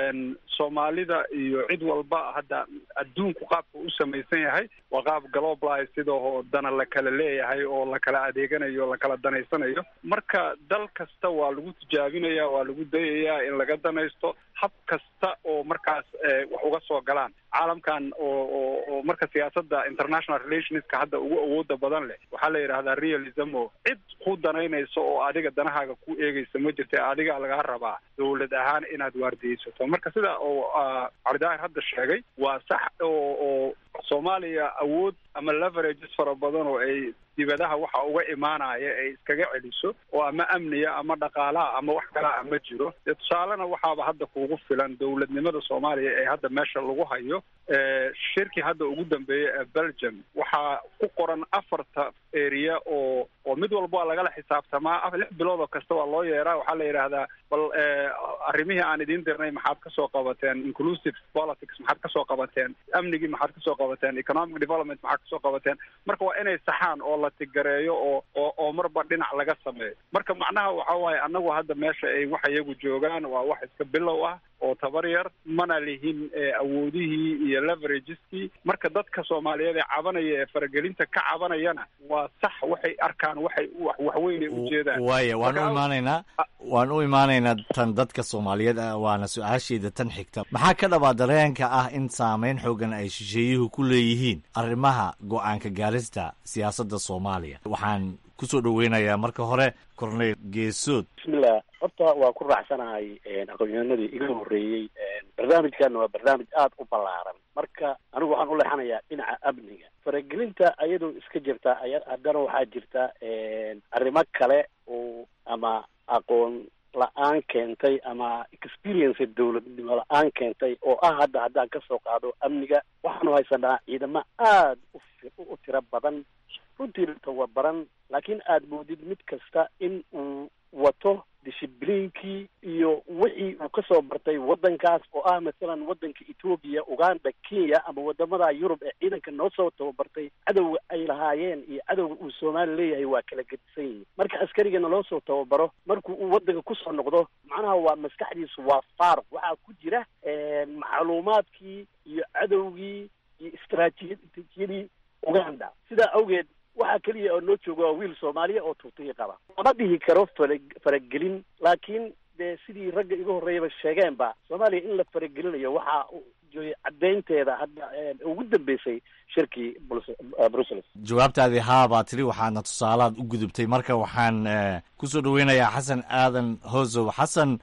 C: soomaalida iyo cid walba hadda adduunku qaabka u samaysan yahay waa qaab globalize sidoo dana la kala leeyahay oo la kala adeeganayo la kala danaysanayo marka dal kasta waa lagu tijaabinaya waa lagu dayayaa in laga danaysto hab kasta oo markaas wax uga soo galaan caalamkan oo oo oo marka siyaasadda international relationska hadda ugu awooda badan leh waxaa la yidhahdaa realism o cid ku danaynayso oo adiga danahaaga ku eegaysa ma jirta adiga lagaa rabaa dawlad ahaan inaad waardiyeysato marka sida oo calidaahir hadda sheegay waa sax oo oo soomaaliya awood ama leverages fara badan oo ay dibadaha waxa uga imaanaya ay iskaga celiso oo ama amniya ama dhaqaalaha ama wax kalaa ma jiro dee tusaalena waxaaba hadda kuugu filan dowladnimada soomaaliya ee hadda meesha lagu hayo shirkii hadda ugu dambeeyey ee belgium waxaa ku qoran afarta area oo oo mid walba waa lagala xisaabtamaa lix bilood oo kasta waa loo yeeraa waxaa la yidhaahdaa bal arrimihii aan idiin dirnay maxaad kasoo qabateen inclusive politics maxaad kasoo qabateen amnigii maxaad kasoo qabateen economic development maxaad kasoo qabateen marka waa inay saxaan oo la tigareeyo oo oo oo marba dhinac laga sameeyo marka macnaha waxa waaye annagu hadda meesha ay wax iyagu joogaan waa wax iska bilow ah oo tabar yar mana lihin awoodihii iyo leverageski marka dadka soomaaliyeed ee cabanaya ee faragelinta ka cabanayana waa sax waxay arkaan waxay waxweynay ujeedaan
H: waaya waan u imaanaynaa waan u imaanaynaa tan dadka soomaaliyeed ah waana su-aasheeda tan xigta maxaa ka dhabaa dareenka ah in saameyn xoogan ay shisheeyuhu ku leeyihiin arrimaha go-aanka gaarista siyaasadda soomaaliya waxaan kusoo dhaweynayaa marka hore corneyl geesood
Q: bismillah horta waa ku raacsanahay aqoonyahanadii iga horreeyey barnaamijkana waa barnaamij aada u ballaaran marka anigu waxaan u leexanayaa dhinaca amniga faragelinta ayadoo iska jirta aya haddana waxaa jirta arrimo kale oo ama aqoon la-aan keentay ama experience dowladnimo la-aan keentay oo ah hadda haddaan kasoo qaado amniga waxaanu haysanaa ciidamo aada u tiro badan runtiina tababaran laakiin aada moodid mid kasta in uu wato dishibliinkii iyo wixii uu kasoo bartay waddankaas oo ah masalan waddanka etoobiya uganda kenya ama wadamada yurub ee ciidanka noo soo tababartay cadowga ay lahaayeen iyo cadowga uu soomaali leeyahay waa kala gedisan yihin marka askarigana loo soo tababaro markuu uu waddanka kusoo noqdo macnaha waa maskaxdiisu waa faaruq waxaa ku jira macluumaadkii iyo cadowgii iyo istraatiijiyadii uganda sidaa awgeed waxaa keliya oo noo jooga waa wiil soomaaliya oo tuutiyi qaba lama dhihi karo fara faragelin laakiin dee sidii ragga iga horreeyaba sheegeenba soomaaliya in la faragelinayo waxaa jooyay caddaynteeda hadda ugu dambeysay shirkii brussels
H: jawaabtaadii haa baa tiri waxaadna tusaalaad u gudubtay marka waxaan kusoo dhaweynayaa xasan aadan hoosow xasan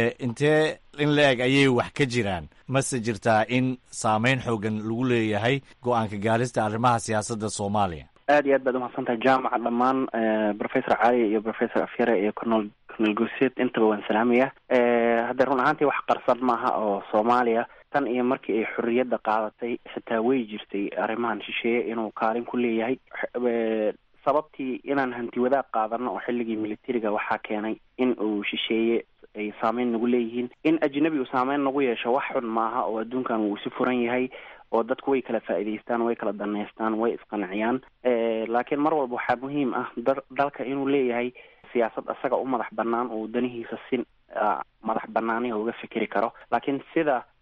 H: intee in la eg ayay wax ka jiraan mase jirtaa in saameyn xoogan lagu leeyahay go-aanka gaarista arrimaha siyaasadda soomaaliya
D: aad iyo aad baad umahadsan tahay jaamaca dhammaan professor cali iyo professor afyare iyo cornel cornel guseed intaba waan salaamaya hadda run ahaantii wax qarsan maaha oo soomaaliya tan iyo markii ay xorriyadda qaadatay xitaa way jirtay arrimahan shisheeye inuu kaalin ku leeyahay sababtii inaan hanti wadaag qaadano oo xilligii militariga waxaa keenay in uu shisheeye ay saameyn nagu leeyihiin in ajnabi uu saameyn nagu yeesho wax xun maaha oo adduunkan wuu si furan yahay oo dadku way kala faa'iidaystaan way kala danaystaan way isqanciyaan laakiin mar walba waxaa muhiim ah da dalka inuu leeyahay siyaasad isaga u madax banaan uu danihiisa si madax banaaniha uga fikeri karo laakiin sida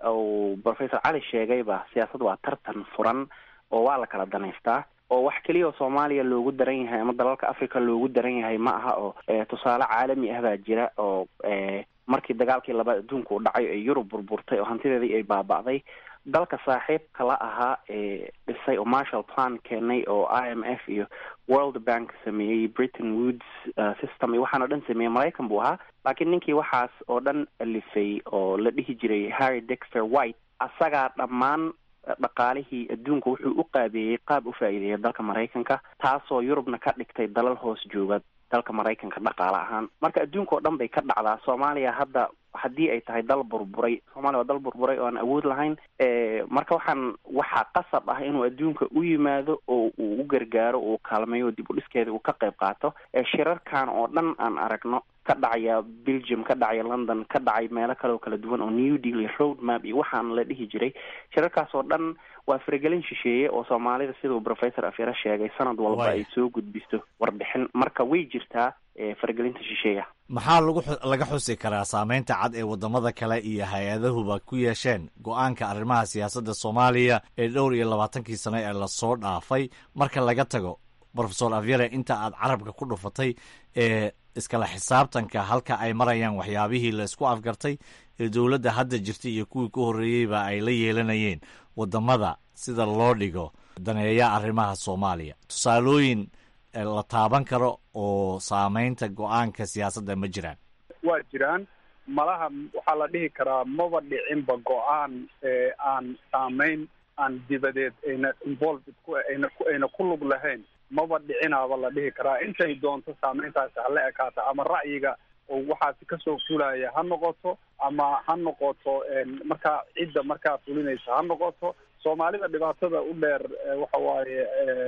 D: uu professor cali sheegayba siyaasad waa tartan furan oo waa la kala danaystaa oo wax keliya oo soomaaliya loogu daran yahay ama dalalka africa loogu daran yahay ma aha oo tusaale caalami ah baa jira oo markii dagaalkii labaad adduunka u dhacay ee yurub burburtay oo hantideedii ay baaba'day dalka saaxiibka la ahaa ee dhisay oo marshall plan keenay oo i m f iyo world bank sameeyey britain woods system iyo waxaan o dhan sameeyey maraykan buu ahaa laakiin ninkii waxaas oo dhan alifay oo la dhihi jiray harry dexter white asagaa dhammaan dhaqaalihii adduunka wuxuu u qaabeeyey qaab u faa'iideeya dalka maraykanka taasoo yurubna ka dhigtay dalal hoos jooga dalka maraykanka dhaqaale ahaan marka adduunka oo dhan bay ka dhacdaa soomaaliya hadda haddii ay tahay dal burburay soomaaliya waa dal burburay oo aan awood lahayn marka waxaan waxaa qasab ah inuu adduunka u yimaado oo uu u gargaaro uu kaalmeeyo dib u dhiskeeda uu ka qayb qaato shirarkan oo dhan aan aragno ka dhacaya belgium ka dhacaya london ka dhacay meelo kale oo kala duwan oo new deal iyo road map iyo waxaan la dhihi jiray shirarkaas oo dhan waa faragelin shisheeye oo soomaalida siduu professor afyare sheegay sanad walba ay soo gudbisto warbixin marka way jirtaa faragelinta shisheeya
H: maxaa lagu laga xusi karaa saameynta cad ee waddamada kale iyo hay-adahuba ku yeesheen go-aanka arrimaha siyaasadda soomaaliya ee dhowr iyo labaatankii sano ee lasoo dhaafay marka laga tago profesor avyare inta aad carabka ku dhufatay ee iskala xisaabtanka halka ay marayaan waxyaabihii la isku afgartay ee dowladda hadda jirta iyo kuwii ku horreeyeyba ay la yeelanayeen waddamada sida loo dhigo daneeya arrimaha soomaaliya tusaalooyin la taaban karo oo saameynta go-aanka siyaasadda ma jiraan
C: waa jiraan malaha waxaa la dhihi karaa maba dhicinba go-aan aan saameyn aan dibadeed ayna involved ku ayna ku ayna ku lug lahayn maba dhicinaaba la dhihi karaa intay doonto saameyntaasi hala ekaata ama ra'yiga oo waxaasi kasoo fulaya ha noqoto ama ha noqoto markaa cidda markaa fulinaysa ha noqoto soomaalida dhibaatada u dheer waxa waaye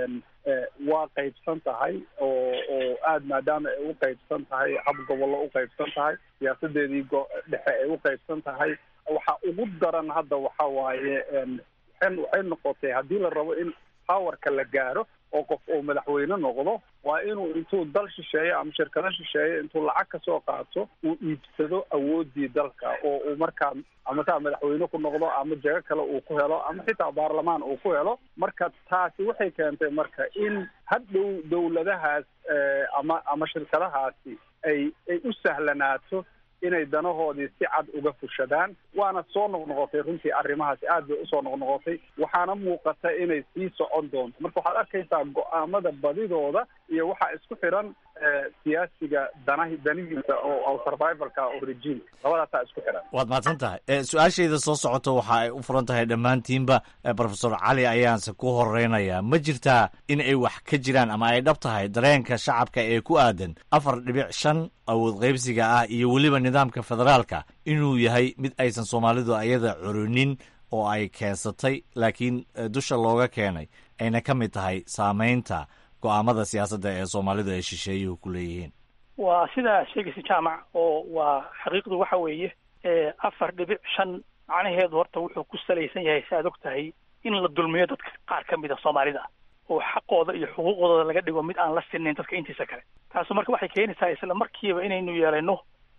C: waa qaybsan tahay oo oo aada maadaama ay u qaybsan tahay hab gobollo u qaybsan tahay siyaasadeedii go- dhexe ay u qaybsan tahay waxa ugu daran hadda waxa waaye waxay waxay noqotay haddii la rabo in powerka la gaaro oo qof uu madaxweyne noqdo waa inuu intuu dal shisheeye ama shirkado shisheeye intuu lacag kasoo qaato uu iibsado awoodii dalka oo uu markaa ama taa madaxweyne ku noqdo ama jago kale uu ku helo ama xitaa baarlamaan uu ku helo marka taasi waxay keentay marka in hadhow dowladahaas ama ama shirkadahaasi ay ay u sahlanaato inay danahoodii si cad uga fushadaan waana soo noqnoqotay runtii arrimahaasi aad bay usoo noqnoqotay waxaana muuqata inay sii socon doonto marka waxaad arkaysaa go-aamada badidooda iyo waxaa isku xiran siyaasiga danahi danihiisa oo survivalka oo regime labadaasaa isku xiran
H: waad mahadsan tahay su-aashayda soo socoto waxa ay u furan tahay dhammaantiinba profesor cali ayaanse ku horeynayaa ma jirtaa in ay wax ka jiraan ama ay dhab tahay dareenka shacabka ee ku aadan afar dhibic shan awood qaybsiga ah iyo weliba nidaamka federaalka inuu yahay mid aysan soomaalidu ayada curinin oo ay keensatay laakiin dusha looga keenay ayna ka mid tahay saameynta go-aamada siyaasadda ee soomaalidu ay shisheeyuhu ku leeyihiin
P: waa sidaa sheegaysa jaamac oo waa xaqiiqdu waxa weeye afar dhibic shan macnaheedu horta wuxuu ku salaysan yahay si aad og tahay in la dulmiyo dadka qaar ka mid a soomaalida oo xaqooda iyo xuquuqdooda laga dhigo mid aan la sinayn dadka intiisa kale taasu marka waxay keenaysaa isla markiiba inaynu yeelano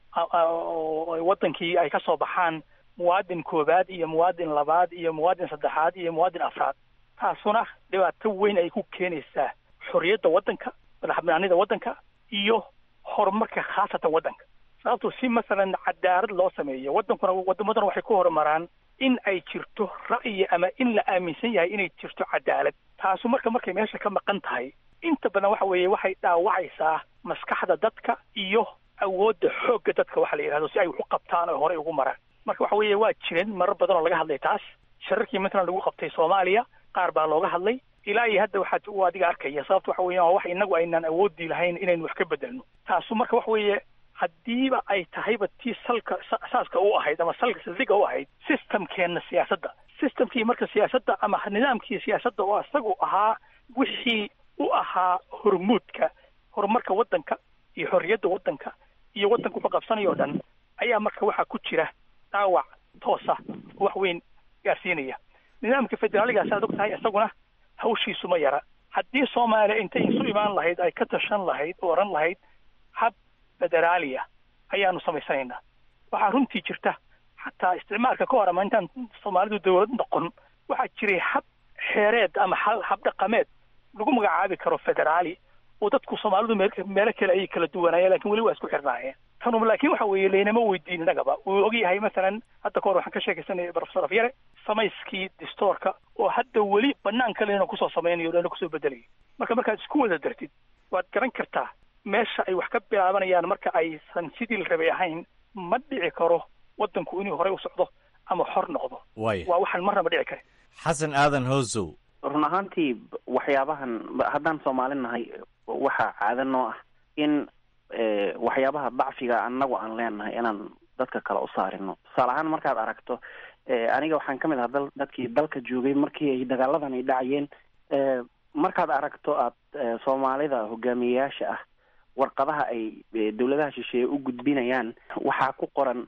P: wadankii ay ka soo baxaan muwaadin koobaad iyo muwaadin labaad iyo muwaadin saddexaad iyo muwaadin afraad taasuna dhibaato weyn ay ku keenaysaa xorriyadda waddanka madaxbanaanida waddanka iyo horumarka khaasatan waddanka sababto si masalan cadaalad loo sameeyo waddankuna waddamaduna waxay ku horumaraan in ay jirto ra'yi ama in la aaminsan yahay inay jirto cadaalad taasu marka markay meesha ka maqan tahay inta badan waxa weeye waxay dhaawacaysaa maskaxda dadka iyo awoodda xoogga dadka waxa la yidhahdo si ay wax u qabtaan oo horey ugu maraan marka waxa weeye waa jireen marar badan oo laga hadlay taas shirarkii matalan lagu qabtay soomaaliya qaar baa looga hadlay ilaa iyo hadda waxaad u adiga arkaya sababta waxa weeyaan waa wax inagu aynaan awoodii lahayn inaynu wax ka bedelno taasu marka waxa weeye haddiiba ay tahayba tii salka saaska u ahayd ama salka saldhiga u ahayd systemkeenna siyaasadda systemkii marka siyaasadda ama nidaamkii siyaasadda oo isagu ahaa wixii u ahaa hormuudka horumarka waddanka iyo xorriyadda waddanka iyo waddanka wuxuu qabsanayo o dhan ayaa marka waxaa ku jira dhaawac toosa oo wax weyn gaarsiinaya nidaamka federaaligaas aad og tahay isaguna hawshiisu ma yara haddii soomaaliya intay isu imaan lahayd ay ka tashan lahayd oo odhan lahayd hab federaaliya ayaanu samaysanaynaa waxaa runtii jirta xataa isticmaalka ka hor ama intaan soomaalidu dawlad noqon waxaa jiray hab xeereed ama hal hab dhaqameed lagu magacaabi karo federaali oo dadku soomaalidu meel meelo kale ayay kala duwanaayeen lakin weli waa isku xirnaayeen tanum laakiin waxa weeye laynama weydiin innagaba wuu ogyahay masalan hadda kahor waxaan ka sheekaysanayay professor afyare samayskii distoorka oo hadda weli banaanka leyna kusoo samaynayo lana kusoo bedelayo marka markaad isku wada dartid waad garan kartaa meesha ay wax ka bilaabanayaan marka aysan sidii la rabay ahayn ma dhici karo waddanku inuu horey u socdo ama xor noqdo
H: waaya
P: waa waxaan marnaba dhici karin
H: xasan aadan hoosow
D: run ahaantii waxyaabahan haddaan soomaali nahay waxaa caado noo ah in waxyaabaha dacfiga annagu aan leenahay inaan dadka kale u saarino tusaale ahaan markaad aragto aniga waxaan ka mid ahaa dal dadkii dalka joogay markii ay dagaaladan ay dhacayeen markaad aragto aad soomaalida hogaamiyeyaasha ah warqadaha ay dawladaha shisheeye u gudbinayaan waxaa ku qoran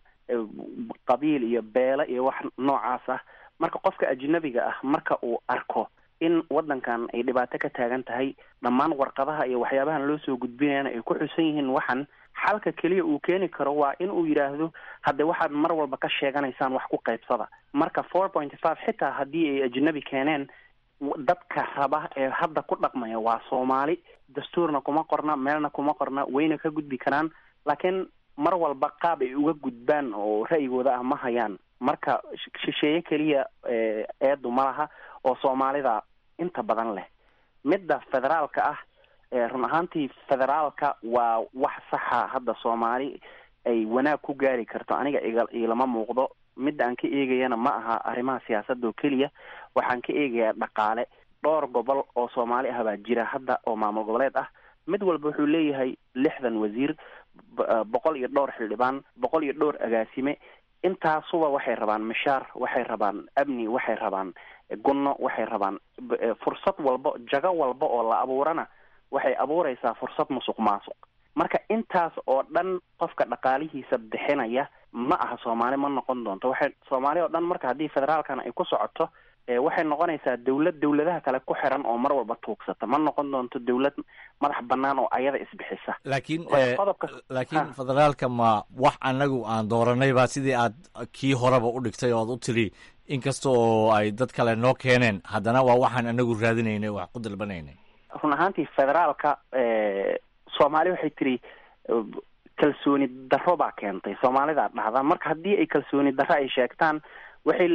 D: qabiil iyo beele iyo wax noocaas ah marka qofka ajnabiga ah marka uu arko in waddankan ay dhibaato ka taagan tahay dhammaan warqadaha iyo waxyaabahan loo soo gudbinayana ay ku xusan yihiin waxan xalka keliya uu keeni karo waa in uu yidhaahdo hadde waxaad mar walba ka sheeganaysaan wax ku qaybsada marka four point five xitaa haddii ay ajnabi keeneen dadka raba ee hadda ku dhaqmaya waa soomaali dastuurna kuma qorna meelna kuma qorna wayna ka gudbi karaan laakiin mar walba qaab ay uga gudbaan oo ra'yigooda ah ma hayaan marka shisheeye keliya eedu ma laha oo soomaalida inta badan leh midda federaalka ah run ahaantii federaalka waa wax saxa hadda soomaali ay wanaag ku gaari karto aniga iga ilama muuqdo midda aan ka eegayana ma aha arrimaha siyaasadda oo keliya waxaan ka eegayaa dhaqaale dhowr gobol oo soomaali ah baa jira hadda oo maamul goboleed ah mid walba wuxuu leeyahay lixdan wasiir boqol iyo dhowr xildhibaan boqol iyo dhowr agaasime intaasuba waxay rabaan mishaar waxay rabaan amni waxay rabaan gunno waxay rabaan fursad walba jago walba oo la abuurana waxay abuureysaa fursad musuq maasuq marka intaas oo dhan qofka dhaqaalihiisa bixinaya ma aha soomaali ma noqon doonto waxay soomaali oo dhan marka haddii federaalkan ay ku socoto waxay noqonaysaa dawlad dawladaha kale ku xiran oo mar walba tuugsata ma noqon doonto dawlad madax banaan oo ayada isbixisa
H: laakiin laakiin federaalka ma wax anagu aan dooranay ba sidii aad kii horeba u dhigtay oo aad u tiri inkasta oo ay dad kale noo keeneen haddana waa waxaan anagu raadinaynay wax ku dalbanaynay
D: run ahaantii federaalka soomaali waxay tiri kalsooni darro baa keentay soomaalidaa dhahda marka haddii ay kalsooni darro ay sheegtaan waxay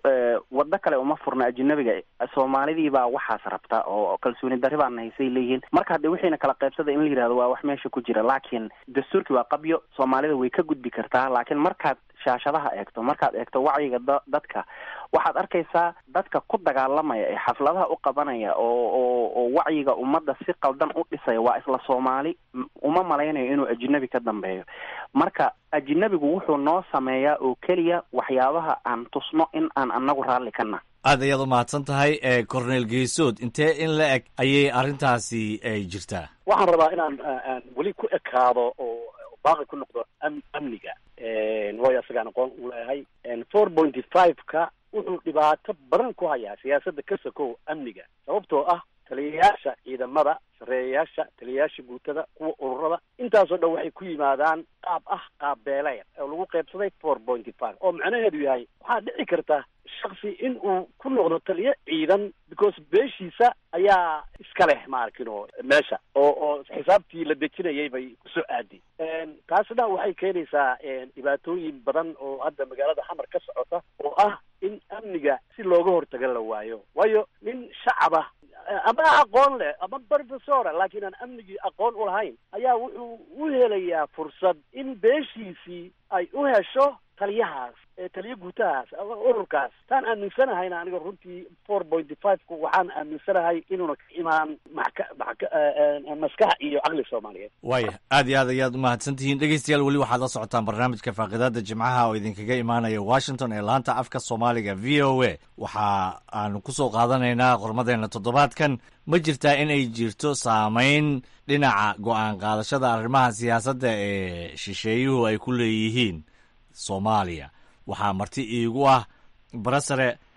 D: waddo kale uma furna ajnabiga soomaalidii baa waxaas rabta oo kalsooni darri baana haysay leeyihiin marka hadde wixiina kala qaybsada in la yihahdo waa wax meesha ku jira laakiin dastuurkii waa qabyo soomaalida way ka gudbi kartaa laakiin markaad shaashadaha eegto markaad eegto wacyiga da dadka waxaad arkaysaa dadka ku dagaalamaya ee xafladaha u qabanaya oo oo oo wacyiga ummadda si qaldan u dhisaya waa isla soomaali uma malaynayo inuu ajnabi ka dambeeyo marka ajnabigu wuxuu noo sameeyaa oo keliya waxyaabaha aan tusno in aan anagu raalli kana
H: aad ayaad u mahadsan tahay cornel geesood intee in la eg ayay arrintaasi jirtaa
Q: waxaan rabaa inaan aan weli ku ekaado oo baaqi ku noqdo am amniga waayo isagaan aqoon u leeyahay four pointy five-ka wuxuu dhibaato badan ku hayaa siyaasadda ka sokow amniga sababtoo ah taliyayaasha ciidamada sareeyayaasha taliyayaasha guutada kuwa ururada intaasoo dhan waxay ku yimaadaan qaab ah qaab beeleya oo lagu qaybsaday four pointy five oo macnaheedu yahay waxaa dhici karta shaksi in uu ku noqdo taliyo ciidan because beeshiisa ayaa iska leh maarkino meesha oo oo xisaabtii la dejinayay bay kusoo aadi taasna waxay keenaysaa dhibaatooyin badan oo hadda magaalada xamar ka socota oo ah in amniga si looga hortaga la waayo waayo nin shacaba ama aqoon leh ama professora laakiin aan amnigii aqoon u lahayn ayaa wuxuu u helayaa fursad in beeshiisii ay u hesho taliyahaas taliyo guutahaas ururkaas taan aaminsanahayna aniga runtii four pointy five-ku waxaan aaminsanahay inuuna ka imaan maka maka maskax iyo caqli soomaaliyeed
H: waaya aad iyo aad ayaad umahadsan tihiin dhegeystayaal weli waxaad la socotaan barnaamijka faaqidaada jimcaha oo idinkaga imaanaya washington ee laanta afka soomaaliga v o a waxa aanu kusoo qaadanaynaa qormadeena toddobaadkan ma jirtaa in ay jirto saameyn dhinaca go-aan qaadashada arrimaha siyaasadda ee shisheeyuhu ay ku leeyihiin soomaaliya waxaa marti iigu ah barasare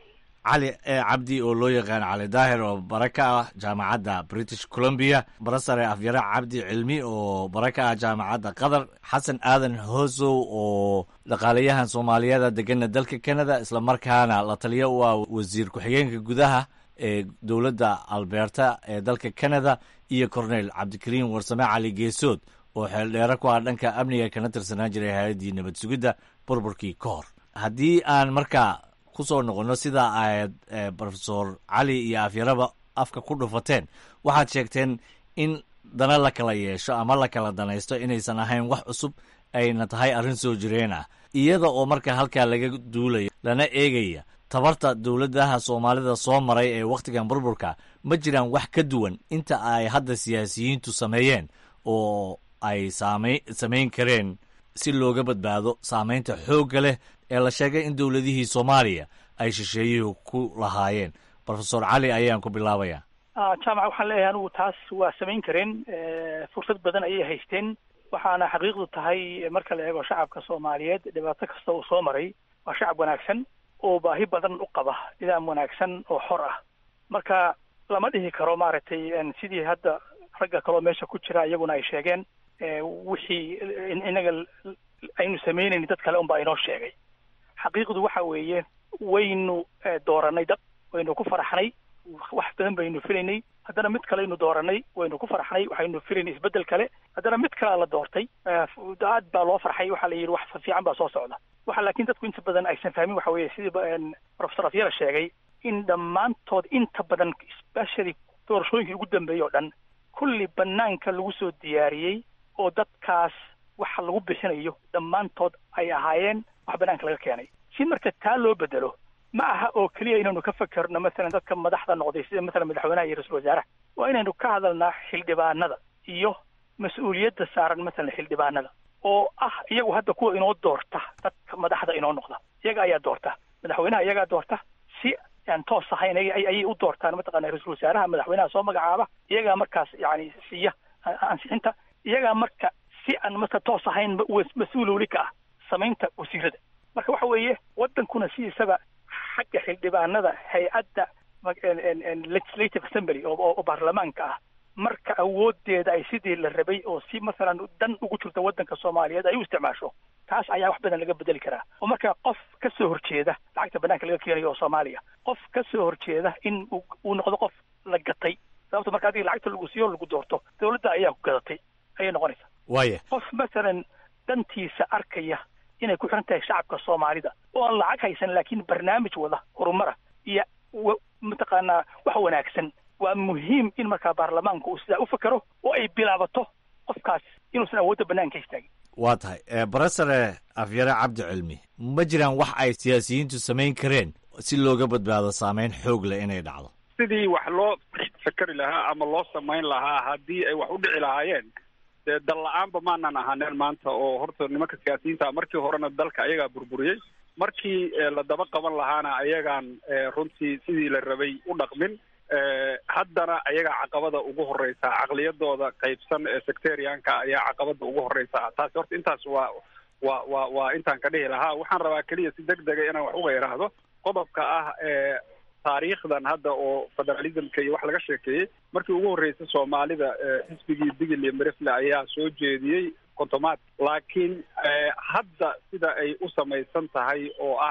H: cali cabdi oo loo yaqaan cali daahir oo bara ka ah jaamacadda british columbia barasare afyare cabdi cilmi oo bara ka ah jaamacadda qatar xasan aadan hoosow oo dhaqaalayahan soomaaliyeeda degana dalka canada islamarkaana la taliyo u ah wasiir ku-xigeenka gudaha ee dowladda alberta ee dalka canada iyo cornel cabdikariim warsame cali geesood oo xeeldheere ku ah dhanka amniga kana tirsanaan jiray hay-addii nabad sugidda burburkii ka hor haddii aan markaa kusoo noqono sida aad rofesor cali iyo afyaraba afka ku dhufateen waxaad sheegteen in dana la kala yeesho ama la kala danaysto inaysan ahayn wax cusub ayna tahay arrin soo jireen ah iyada oo marka halkaa laga duulayo lana eegaya tabarta dowladaha soomaalida soo maray ee wakhtigan burburka ma jiraan wax ka duwan inta ay hadda siyaasiyiintu sameeyeen oo ay saamay samayn kareen si looga badbaado saamaynta xoogga leh ee la sheegay in dowladihii soomaaliya ay shisheeyuhu ku lahaayeen rofesor cali ayaan ku bilaabaya
P: jaamac waxaan leeyahay anigu taas waa samayn kareen fursad badan ayay haysteen waxaana xaqiiqdu tahay marka la eego shacabka soomaaliyeed dhibaato kasta uu soo maray waa shacab wanaagsan oo baahi badan u qaba nidaam wanaagsan oo xor ah marka lama dhihi karo maaragtay sidii hadda ragga kaloo meesha ku jira iyaguna ay sheegeen wixii inaga aynu sameynayni dad kale unbaa inoo sheegay xaqiiqdu waxa weeye waynu dooranay dad waynu ku faraxnay wax badan baynu filaynay haddana mid kaleaynu dooranay waynu ku farxnay waxaynu filaynay isbeddel kale haddana mid kalea la doortay aad baa loo farxay waxaa la yidhi wax fiican baa soo socda waxa laakiin dadku inta badan aysan fahmin waxa weeye sidii professor afyara sheegay in dhammaantood inta badan especially doorashooyinkii ugu dambeeyey oo dhan kulli banaanka lagu soo diyaariyey oo dadkaas waxa lagu bixinayo dhammaantood ay ahaayeen wax banaanka laga keenay si marka taa loo bedelo ma aha oo keliya inaynu ka fakerno masalan dadka madaxda noqday sida masalan madaxweynaha iyo ra-isul wasaaraha waa inaynu ka hadalnaa xildhibaanada iyo mas-uuliyadda saaran masalan xildhibaanada oo ah iyagu hadda kuwa inoo doorta dadka madaxda inoo noqda iyaga ayaa doorta madaxweynaha iyagaa doorta si aan toos ahayn ayay u doortaan mataqana ra-isul wasaaraha madaxweynaha soo magacaaba iyagaa markaas yani siiya ansixinta iyagaa marka si aan marka toos ahayn mas-uul weli ka ah samaynta wasiirada marka waxa weeye waddankuna sidiisaba xagga xildhibaanada hay-adda legislative assembly oo baarlamaanka ah marka awoodeeda ay sidii la rabay oo si masalan dan ugu jirta waddanka soomaaliyeed ay u isticmaasho taas ayaa wax badan laga bedeli karaa oo marka qof ka soo horjeeda lacagta banaanka laga keenayo oo soomaaliya qof ka soo horjeeda in uu noqdo qof la gatay sababto marka adiga lacagta lagu siiyo lagu doorto dawladda ayaa ku gadatay ayay noqonaysaa
H: waaya
P: qof masalan dantiisa arkaya inay ku xiran tahay shacabka soomaalida oo aan lacag haysan laakiin barnaamij wada horumara iyo mataqaanaa wax wanaagsan waa muhiim in markaa baarlamaanku uu sidaa u fakero oo ay bilaabato qofkaas inuusan awoodda banaanka istaagin
H: waa tahay barasare afyare cabdi cilmi ma jiraan wax ay siyaasiyiintu samayn kareen si looga badbaado saameyn xoog leh inay dhacdo
C: sidii wax loo fakeri lahaa ama loo samayn lahaa haddii ay wax u dhici lahaayeen dee dal la-aanba maanan ahaaneen maanta oo horta nimanka siyaasiyiinta markii horena dalka ayagaa burburiyey markii la daba qaban lahaana ayagaan runtii sidii la rabay u dhaqmin haddana ayagaa caqabada ugu horeysa caqliyadooda qaybsan ee sectarianka ayaa caqabada ugu horeysa taasi horta intaas waa waa waa waa intaan ka dhihi lahaa waxaan rabaa keliya si deg dega inaan wax uga yidhaahdo qodobka ah ee taariikhdan hadda oo federalismka iyo wax laga sheekeeyey markii ugu horreysay soomaalida xisbigii digil iyo merefle ayaa soo jeediyey kontomaad laakiin hadda sida ay u samaysan tahay oo ah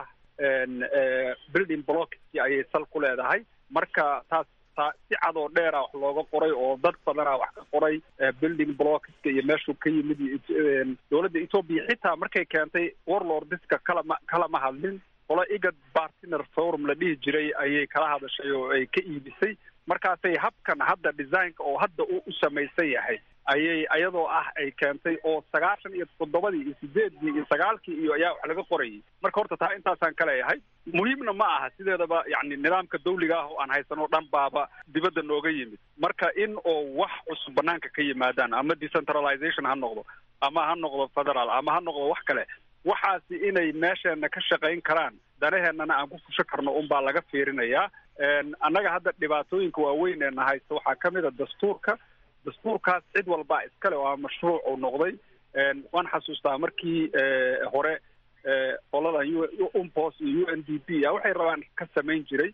C: building blockski ayay sal ku leedahay marka taas ta si cad oo dheera wax looga qoray oo dad badanaa wax ka qoray building blockska iyo meeshuu ka yimid iyo dowladda etoobiya xitaa markay keentay warlordiska kalama kalama hadlin qolo igad partner forum la dhihi jiray ayay kala hadashay oo ay ka iibisay markaasay habkan hadda designka oo hadda u u samaysan yahay ayay ayadoo ah ay keentay oo sagaashan iyo toddobadii iyo sideedii iyo sagaalkii iyo ayaa wax laga qorayay marka horta taa intaasaan ka leeyahay muhiimna ma aha sideedaba yani nidaamka dawliga ah oo aan haysanoo dhan baaba dibadda nooga yimid marka in oo wax cusub banaanka ka yimaadaan ama decentralization ha noqdo ama ha noqdo federal ama ha noqdo wax kale waxaasi inay meesheena ka shaqayn karaan danaheennana aan ku fusho karno unbaa laga fiirinayaa annaga hadda dhibaatooyinka waaweyn ee na haysta waxaa ka mid a dastuurka dastuurkaas cid walbaa iskale oo a mashruuc uu noqday waan xasuustaa markii hore qolada qoladan umpos iyo u n d p a waxay rabaan ka samayn jiray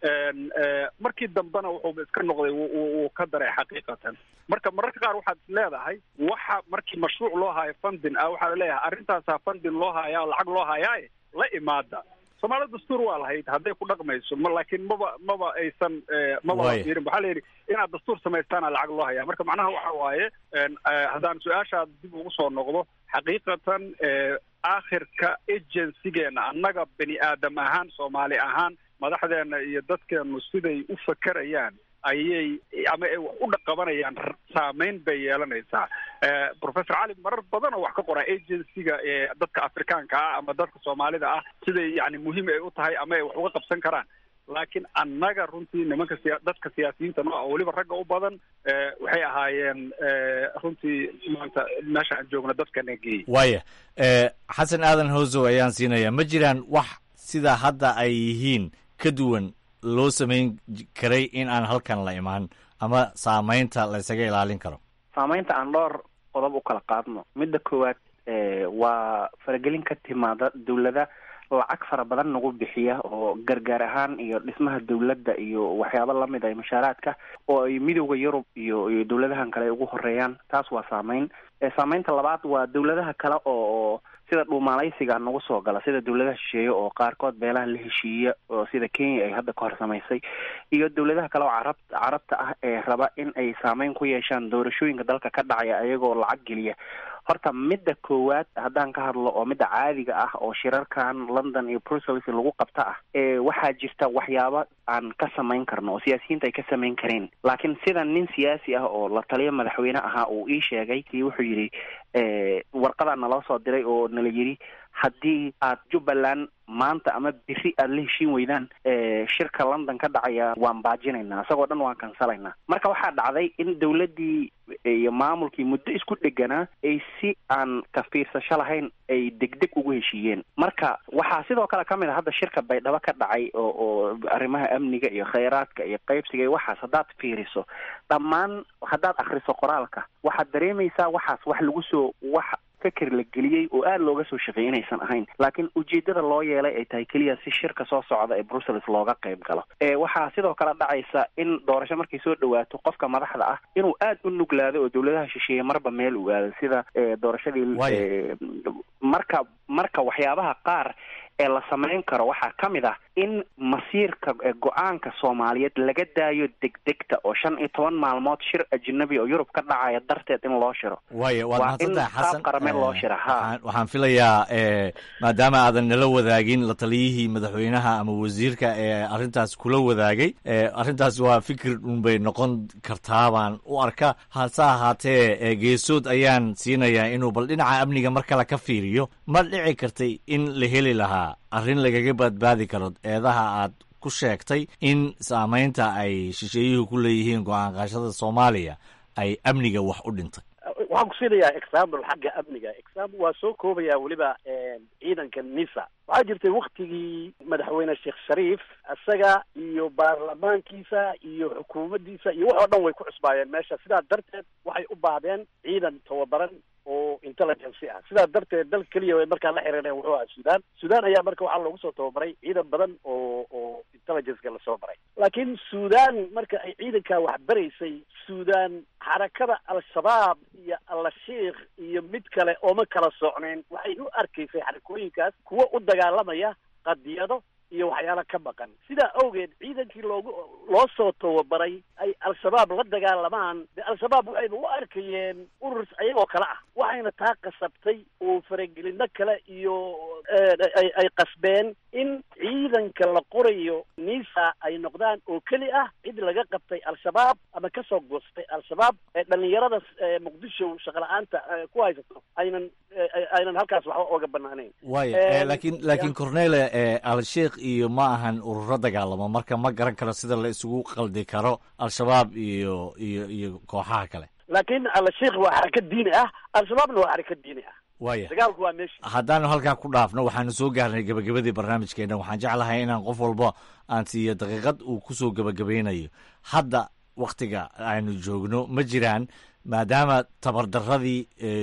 C: markii dambena wuxuuba iska noqday wuu ka daray xaqiiqatan marka mararka qaar waxaad is leedahay waxa markii mashruuc loo haayo funding ah waxaa leeyahay arrintaasaa funding loo hayaa lacag loo hayaaye la imaada soomaalida dastuur waa lahayd hadday ku dhaqmayso ma laakiin maba maba aysan maba
H: Waaya.
C: fiirin waxaa la yidhi inaad dastuur samaystaana lacag loo hayaa marka macnaha waxa waaye haddaan su-aashaad dib ugu soo noqdo xaqiiqatan aakhirka agencygeena annaga bani aadam ahaan soomaali ahaan madaxdeena iyo dadkeenu siday u fakerayaan ayay ama ay wax u dhaqabanayaan saameyn bay yeelanaysaa professor cali marar badan oo wax ka qoraa agencyga ee dadka afrikaanka ah ama dadka soomaalida ah siday yani muhiim ay u tahay ama ay wax uga qabsan karaan laakiin annaga runtii nimanka siya dadka siyaasiyiinta noo ah weliba ragga u badan waxay ahaayeen runtii maanta meesha aan joogno dadkana geeyey
H: waaya xasan aadan howsow ayaan siinayaa ma jiraan wax sida hadda ay yihiin ka duwan loo samayn j- karay in aan halkan la imaan ama saamaynta la isaga ilaalin karo
D: saamaynta aan dhowr qodob u kala qaadno midda koowaad eh, waa faragelin ka timaada dawlada lacag fara badan nagu bixiya oo gargaar ahaan iyo dhismaha dawladda iyo waxyaabo lamid ah mashaaraadka oo ay midowda yurub iyo iyo dawladahan kale ay ugu horeeyaan taas waa saameyn Eh, saameynta labaad waa dawladaha kale oo oo sida dhuumaalaysiga nagu soo gala sida dawladaha shisheeye oo qaarkood beelaha la heshiiya oo sida kenya ay hadda ka hor samaysay iyo dawladaha kale oo carab carabta ah ee raba in ay saameyn ku yeeshaan doorashooyinka dalka ka dhacaya ayagoo lacag geliya horta midda koowaad haddaan ka hadlo oo midda caadiga ah oo shirarkan london iyo brussels lagu qabta ah ee waxaa jirta waxyaabo aan ka samayn karno oo siyaasiyiinta ay ka samayn kareen laakiin sida nin siyaasi ah oo la taliyo madaxweyne ahaa uu ii sheegay kii wuxuu yidhi eh, warqadaa naloo soo diray oo nala yidhi haddii aad jubbaland maanta ama biri aad la heshiin weydaan eh, shirka london ka dhacaya waan baajinaynaa isagoo dhan waan kansalaynaa marka waxaa dhacday in dawladdii iyo maamulkii muddo isku dheganaa ay si aan ka fiirsasho lahayn ay degdeg ugu heshiiyeen marka waxaa sidoo kale ka mid a hadda shirka baydhabo ka dhacay oo oo arrimaha amniga iyo khayraadka iyo qaybsiga iyo waxaas haddaad fiiriso dhammaan haddaad akhriso qoraalka waxaad dareemaysaa waxaas wax lagu soo wax feker la geliyey oo aada looga soo shaqeeyay inaysan ahayn laakiin ujeedada loo yeelay ay tahay keliya si shirka soo socda ee brussels looga qayb galo ee waxaa sidoo kale dhacaysa in doorasho markay soo dhawaato qofka madaxda ah inuu aada u nuglaado oo dawladaha shisheeye marba meel u aado sida ee, doorashadii ee, marka marka waxyaabaha qaar ee la samayn karo waxaa ka mid ah in masiirka ee, go-aanka soomaaliyeed laga daayo degdegta oo shan iyo toban maalmood shir ajnabi oo yurub ka dhacaya darteed in loo shiro
H: waaya waad
D: waa in
H: mahadsantahay
D: qaab
H: xasan
D: qarameen loo
H: Eh,
D: shira ha
H: waxaan- waxaan filayaa eh, maadaama aadan nala wadaagin la taliyihii madaxweynaha ama wasiirka ee arrintaas kula wadaagay eh, arrintaas waa fikir unbay noqon kartaa baan u arka hase ahaatee eh, geesood ayaan siinayaa inuu bal dhinaca amniga mar kale ka fiiriyo ma dhici kartay in la heli lahaa arrin lagaga badbaadi karo eedaha aad ku sheegtay in saamaynta ay shisheeyuhu ku leeyihiin go-aan qaashada soomaaliya ay amniga wax u dhintay
Q: waxaan ku siinayaa example xagga amniga example waa soo koobaya weliba ciidanka nisa waxaa jirtay waktigii madaxweyne sheekh shariif isaga iyo baarlamaankiisa iyo xukuumaddiisa iyo wax oo dhan way ku cusbaayeen meesha sidaa darteed waxay u baahdeen ciidan tababaran oo intelligence ah sidaa darteed dalka keliya way markaa la xiriireen wuxuu ahaa sudan sudan ayaa marka waxaa loogu soo tababaray ciidan badan oo oo intelligenceka lasoo baray laakiin sudan marka ay ciidankaa wax baraysay sudan xarakada al-shabaab iyo al-shiikh iyo mid kale ooma kala socnayn waxay u arkaysay xarakooyinkaas kuwo u dagaalamaya qadiyado iyo waxyaalo ka maqan sidaa awgeed ciidankii loogu loo soo tababaray ay al-shabaab la dagaalamaan de al-shabaab waxayba u arkayeen urur ayagoo kale ah waxayna taa qasabtay oo faragelino kale iyo ay ay qasbeen in ciidanka la qorayo nisa ay noqdaan oo keli ah cid laga qabtay al-shabaab ama kasoo goostay al-shabaab ee dhalinyarada ee muqdisho shaqala-aanta ee ku haysato aynan ay- aynan halkaas waxba ooga banaanayn
H: waaya
Q: Eh,
H: eh, laakiin laakiin cornele eh, al-sheikh iyo ma ahan ururo dagaalamo marka ma garan karo sida la isugu qaldi karo al-shabaab iyo iyo iyo kooxaha kale
Q: laakiin al-sheikh waa xarakad diini ah al-shabaabna waa xarakad diini ah
H: waaya
Q: dagaalku waa meesha
H: haddaanu halkaa ku dhaafno waxaanu soo gaarnay gebagabadii barnaamijkeena waxaan jeclahay inaan qof walba aan siiyo daqiiqad uu kusoo gebagabaynayo hadda waktiga aynu joogno ma jiraan maadaama tabardaradii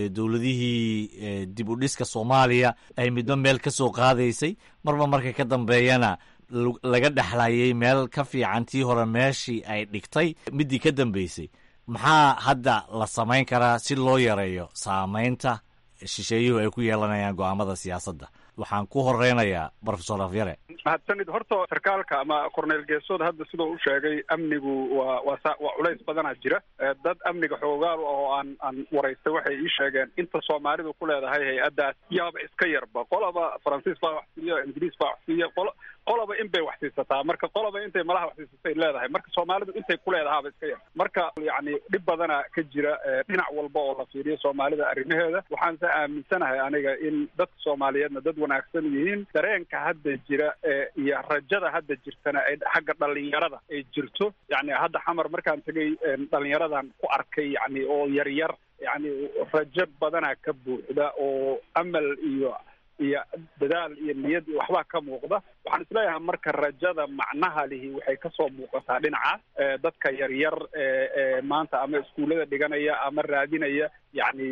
H: dowladihii dib u dhiska soomaaliya ay midba meel ka soo qaadaysay marba marka ka dambeeyana laga dhexlayay meel ka fiican tii hore meeshii ay dhigtay midii ka dambeysay maxaa hadda la samayn karaa si loo yareeyo saamaynta shisheeyuhu ay ku yeelanayaan go'aamada siyaasadda waxaan ku horeynayaa profesor afyare
C: mahadsanid horta sarkaalka ama corneel geesood hadda sidoo u sheegay amnigu waa waa sa waa culays badanaa jira dad amniga xoogaal oo aan aan waraystay waxay ii sheegeen inta soomaalidu ku leedahay hay-addaas yaaba iska yarba qolaba faransiis baa wax siiya ingiriis baa wax siiya qolo qolaba in bay wax siisataa marka qolaba intay malaha wax siisatay leedahay marka soomaalidu intay ku leedahaaba iska yar marka yacni dhib badana ka jira dhinac walba oo la fiiriyo soomaalida arrimaheeda waxaan se aaminsanahay aniga in dadka soomaaliyeedna dad wanaagsan yihiin dareenka hadda jira iyo rajada hadda jirtana ay xagga dhalinyarada ay jirto yani hadda xamar markaan tegay dhalinyaradan ku arkay yani oo yaryar yani rajo badana ka buuxda oo amal iyo iyo dadaal iyo niyad iyo waxbaa ka muuqda waxaan isleeyahay marka rajada macnaha lihi waxay kasoo muuqataa dhinacaas dadka yaryar maanta ama iskuullada dhiganaya ama raadinaya yani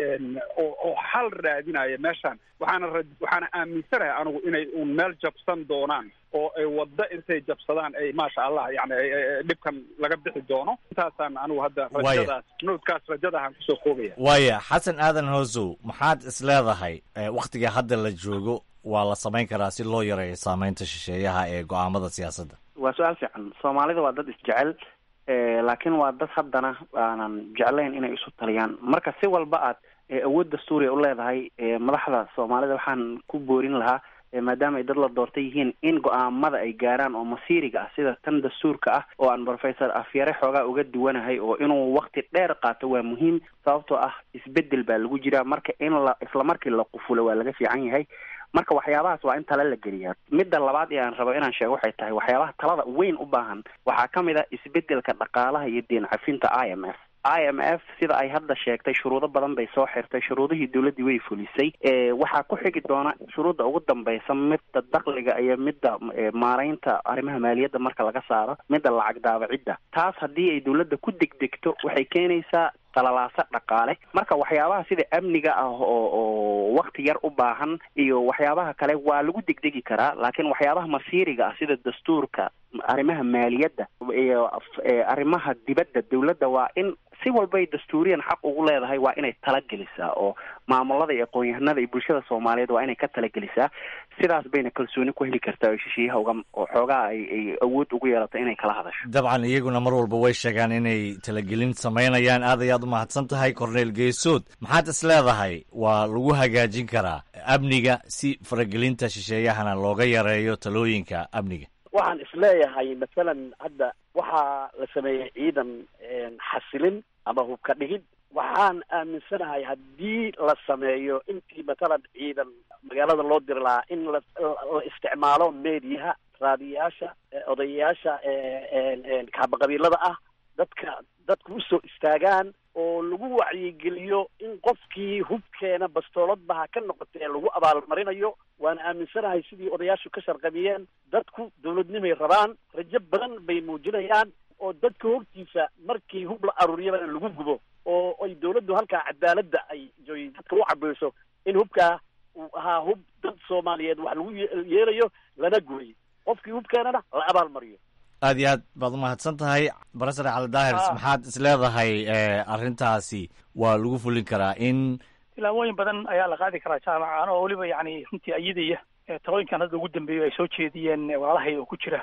C: oo oo xal raadinaya meeshaan waxaana ra waxaana aaminsanahay anigu inay un meel jabsan doonaan oo ay waddo intay jabsadaan ay maasha allah yani dhibkan laga bixi doono intaasaan anigu hadda rajadaas noodkaas rajadahan kusoo koobaya
H: waaya xasan aadan hoosow maxaad is leedahay wakhtiga hadda la joogo waa la samayn karaa si loo yareeyo saameynta shisheeyaha ee go-aamada siyaasadda
D: waa su-aal fiican soomaalida waa dad isjecel laakiin waa dad haddana aanan jeclayn inay isu taliyaan marka si walba aad awood dastuuriya u leedahay madaxda soomaalida waxaan ku boorin lahaa maadaama ay dad la doortay yihiin in go-aamada ay gaaraan oo masiiriga ah sida tan dastuurka ah oo aan professor afyare xoogaa uga duwanahay oo inuu wakti dheer qaato waa muhiim sababtoo ah isbedel baa lagu jiraa marka in la isla markii la qufulo waa laga fiican yahay marka waxyaabahaas waa in tala la geliyaa midda labaad ee aan rabo inaan sheego waxay tahay waxyaabaha talada weyn u baahan waxaa ka mid a isbedelka dhaqaalaha iyo deen cafinta i m f i m f sida ay hadda sheegtay shuruudo badan bay soo xirtay shuruudihii dowladdii way fulisay waxaa ku xigi doona shuruudda ugu dambaysa midda dakliga iyo midda maaraynta arrimaha maaliyadda marka laga saaro midda lacag daabacidda taas haddii ay dowladda ku degdegto waxay keenaysaa talalaaso dhaqaale marka waxyaabaha sida amniga ah oo oo wakti yar u baahan iyo waxyaabaha kale waa lagu degdegi karaa laakiin waxyaabaha masiiriga ah sida dastuurka arrimaha maaliyadda iyo arrimaha dibadda dowladda waa in si walbay dastuuriyan xaq ugu leedahay waa inay talagelisaa oo maamulada iyo aqoon-yahanada iyo bulshada soomaaliyeed waa inay ka talagelisaa sidaas bayna kalsooni ku heli kartaa oo shishiyaha uga oo xoogaa ay ay awood ugu yeelato inay kala hadasho
H: dabcan iyaguna mar walba way sheegaan inay talagelin samaynayaan aad ayaad u mahadsan tahay corneel geesood maxaad is leedahay waa lagu hagaajin karaa amniga si faragelinta shisheeyahana looga yareeyo talooyinka amniga
Q: waxaan isleeyahay masalan hadda waxaa la sameeyey ciidan xasilin ama hubka dhigid waxaan aaminsanahay haddii la sameeyo intii matalan ciidan magaalada loo diri lahaa in la la isticmaalo meediyaha raadiyayaasha odayayaasha kaabaqabiilada ah dadka dadku usoo istaagaan oo lagu wacyigeliyo in qofkii hubkeena bastoolad ha ka noqotee lagu abaalmarinayo waana aaminsanahay sidii odayaashu ka sharqabiyeen dadku dawladnimay rabaan rajo badan bay muujinayaan oo dadka hortiisa markii hub la aruuriyabana lagu gubo oo ay dawladdu halkaa cadaaladda ay joy dadka u cabayso in hubkaa uu ahaa hub dad soomaaliyeed wax lagu yeelayo lana guray qofkii hubkeenana la abaalmariyo
H: aad iyo aad baad umahadsan tahay barasare cali daahirs maxaad is leedahay arrintaasi waa lagu fulin karaa in
P: tilaabooyin badan ayaa la qaadi karaa jaamaca anoo weliba yani runtii ayadaya talooyinkan hadda ugu dambeeyo ay soo jeediyeen walaalahay oo ku jira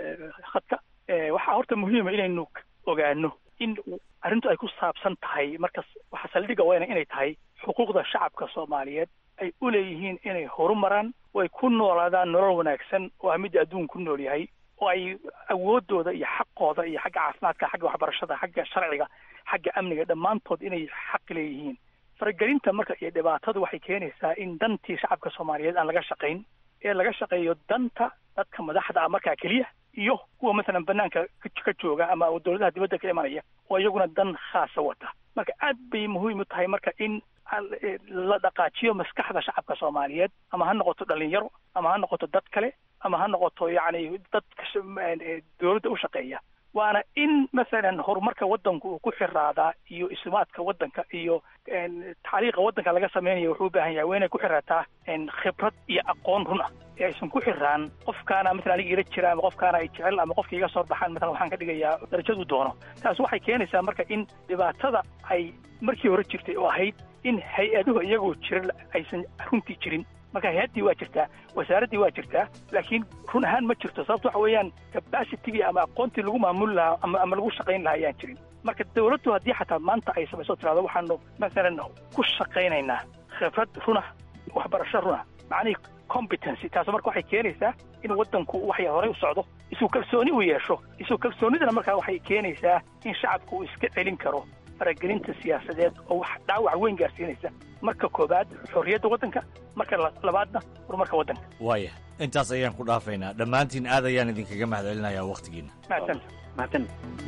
P: khadka waxaa horta muhiima inaynu ogaano in arrintu ay ku saabsan tahay markas waxaa saldhiga weyna inay tahay xuquuqda shacabka soomaaliyeed ay u leeyihiin inay horumaraan oo ay ku noolaadaan nolol wanaagsan oo ah midda adduun ku nool yahay oo ay awoodooda iyo xaqooda iyo xagga caafimaadka xagga waxbarashada xagga sharciga xagga amniga dhammaantood inay xaq leeyihiin faragelinta marka iyo dhibaatadu waxay keenaysaa in dantii shacabka soomaaliyeed aan laga shaqayn ee laga shaqeeyo danta dadka madaxda ah markaa keliya iyo kuwa masalan banaanka ka jooga ama dawladaha dibadda ka imanaya oo iyaguna dan khaasa wata marka aad bay muhiim u tahay marka in la dhaqaajiyo maskaxda shacabka soomaaliyeed ama ha noqoto dhalinyaro ama ha noqoto dad kale ama ha noqoto yacni dadka dawladda u shaqeeya waana in masalan horumarka waddanku uu ku xiraadaa iyo isumaadka waddanka iyo taxliiqa waddanka laga samaynayo wuxuu u baahan yahay waa inay ku xiraataa khibrad iyo aqoon run ah ee aysan ku xiraan qofkaana masalan aniga ila jira ama qofkaana ay jecel ama qofka iga soo baxaan masalan waxaan ka dhigayaa darajadu doono taas waxay keenaysaa marka in dhibaatada ay markii hore jirtay oo ahayd in hay-aduhu iyagoo jira aysan runtii jirin marka hay-addii waa jirtaa wasaaraddii waa jirtaa laakiin run ahaan ma jirto sababto waxa weeyaan capacitigii ama aqoontii lagu maamuli lahaa ama ama lagu shaqayn lahaa ayaan jirin marka dawladdu haddii xataa maanta ay samayso tirahdo waxaanu masalan ku shaqaynaynaa khibrad runah waxbarasho runah macnihii competency taas marka waxay keenaysaa in waddanku waxya horey u socdo isu kalsooni uu yeesho isu kalsoonidana markaa waxay keenaysaa in shacabku uu iska celin karo faragelinta siyaasadeed oo wax dhaawac weyn gaarsiinaysa marka koobaad xorriyadda waddanka marka labaadna horumarka waddanka
H: waaya intaas ayaan ku dhaafaynaa dhammaantiin aad ayaan idinkaga mahadcelinayaa wakhtigiina
P: mahadsan mahadsan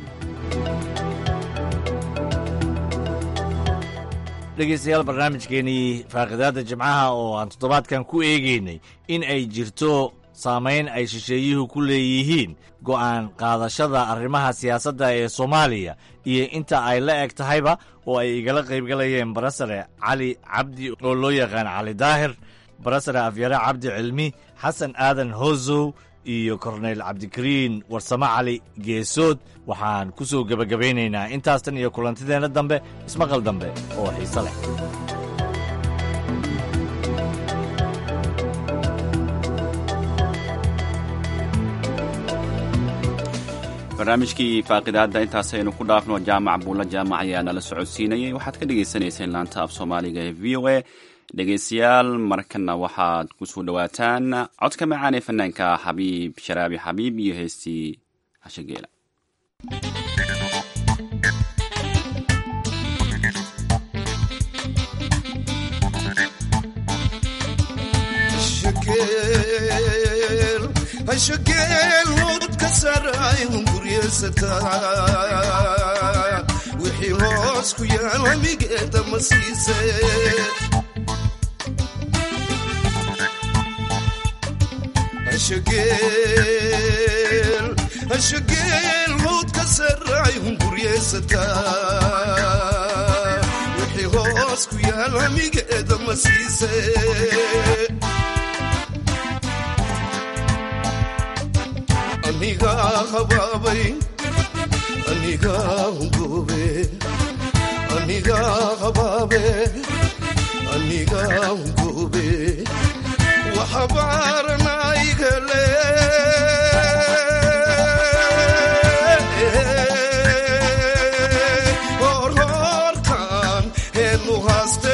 H: dhegaystayaal barnaamijkeenii faaqidaadda jimcaha oo aan toddobaadkan ku eegaynay in ay jirto saamayn ay shisheeyuhu ku leeyihiin go'aan qaadashada arrimaha siyaasadda ee soomaaliya iyo inta ay la eg tahayba oo ay igala qaybgalayeen barasare cali cabdi oo loo yaqaan cali daahir barasare afyare cabdi cilmi xasan aadan hosow iyo korneyl cabdikariin warsame cali geesood waxaan ku soo gebagabaynaynaa intaastan iyo kulantideenna dambe ismaqal dambe oo xiise leh
B: barnaamijkii faaqidaadda intaasaynu ku dhaafno jaamac buulla jaamac ayaa nala socodsiinayay waxaad ka dhagaysanayseen laanta af soomaaliga ee v o a dhegaystayaal markana waxaad ku soo dhowaataan codka macaan ee fanaanka xabiib sharaabi xabiib iyo heestii hashageela
R: hashageelhood ka saaraayun guryesataa wixii hoos ku yaal hamigeeda ma siise hashageelhood ka saaraayun guryesataa wixii hoos ku yaal hamigeeda ma siise aniga habaabay aniga hungoobe aniga habaabe aniga hungoobe waxabaaranaygale horhorkan heenu haaste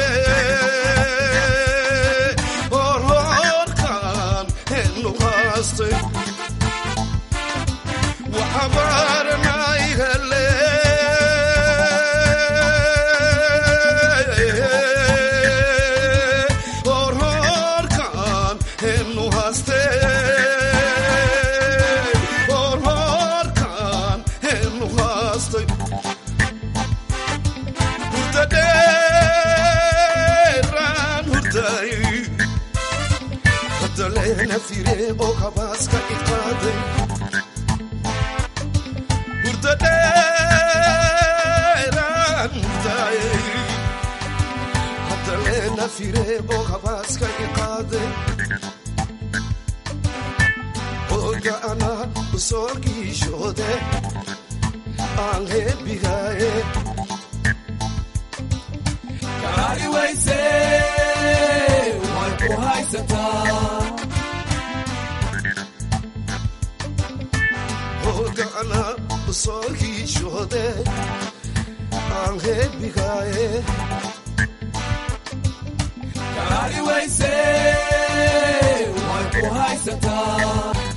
R: horhorkan heenu haaste waxabaaranaygale horhorkan heenu haaste horhorkan heenu haastay hurdadheeraan hurday hadaleena fire oo kabaaska iqaaday hadaleena fire oo habaaska iqaade oga ana usoo giishoode aan heebigaaye
S: kaari wayse way ku haysataa
R: ogana usoo hiishoode aan heebigaaye
S: kaari wayse way ku haysataa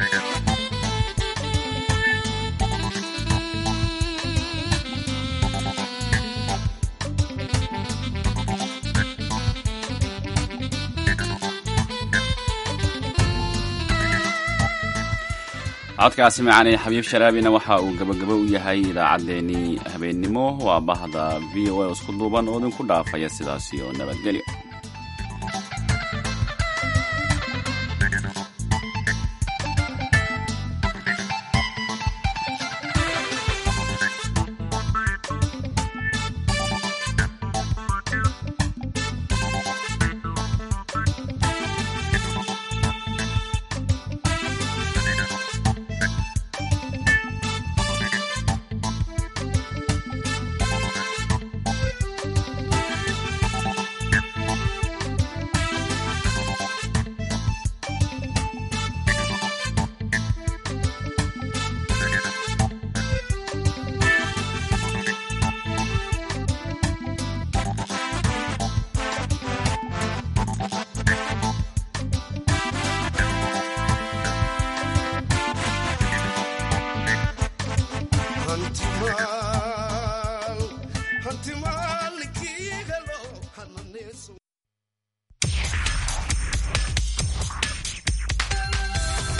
B: codkaasi macaanee xabiib sharaabina waxa uu gabagabo u yahay idaacaddeenii habeennimo waa bahda v o a isku duuban oo idinku dhaafaya sidaasi oo nabadgelyo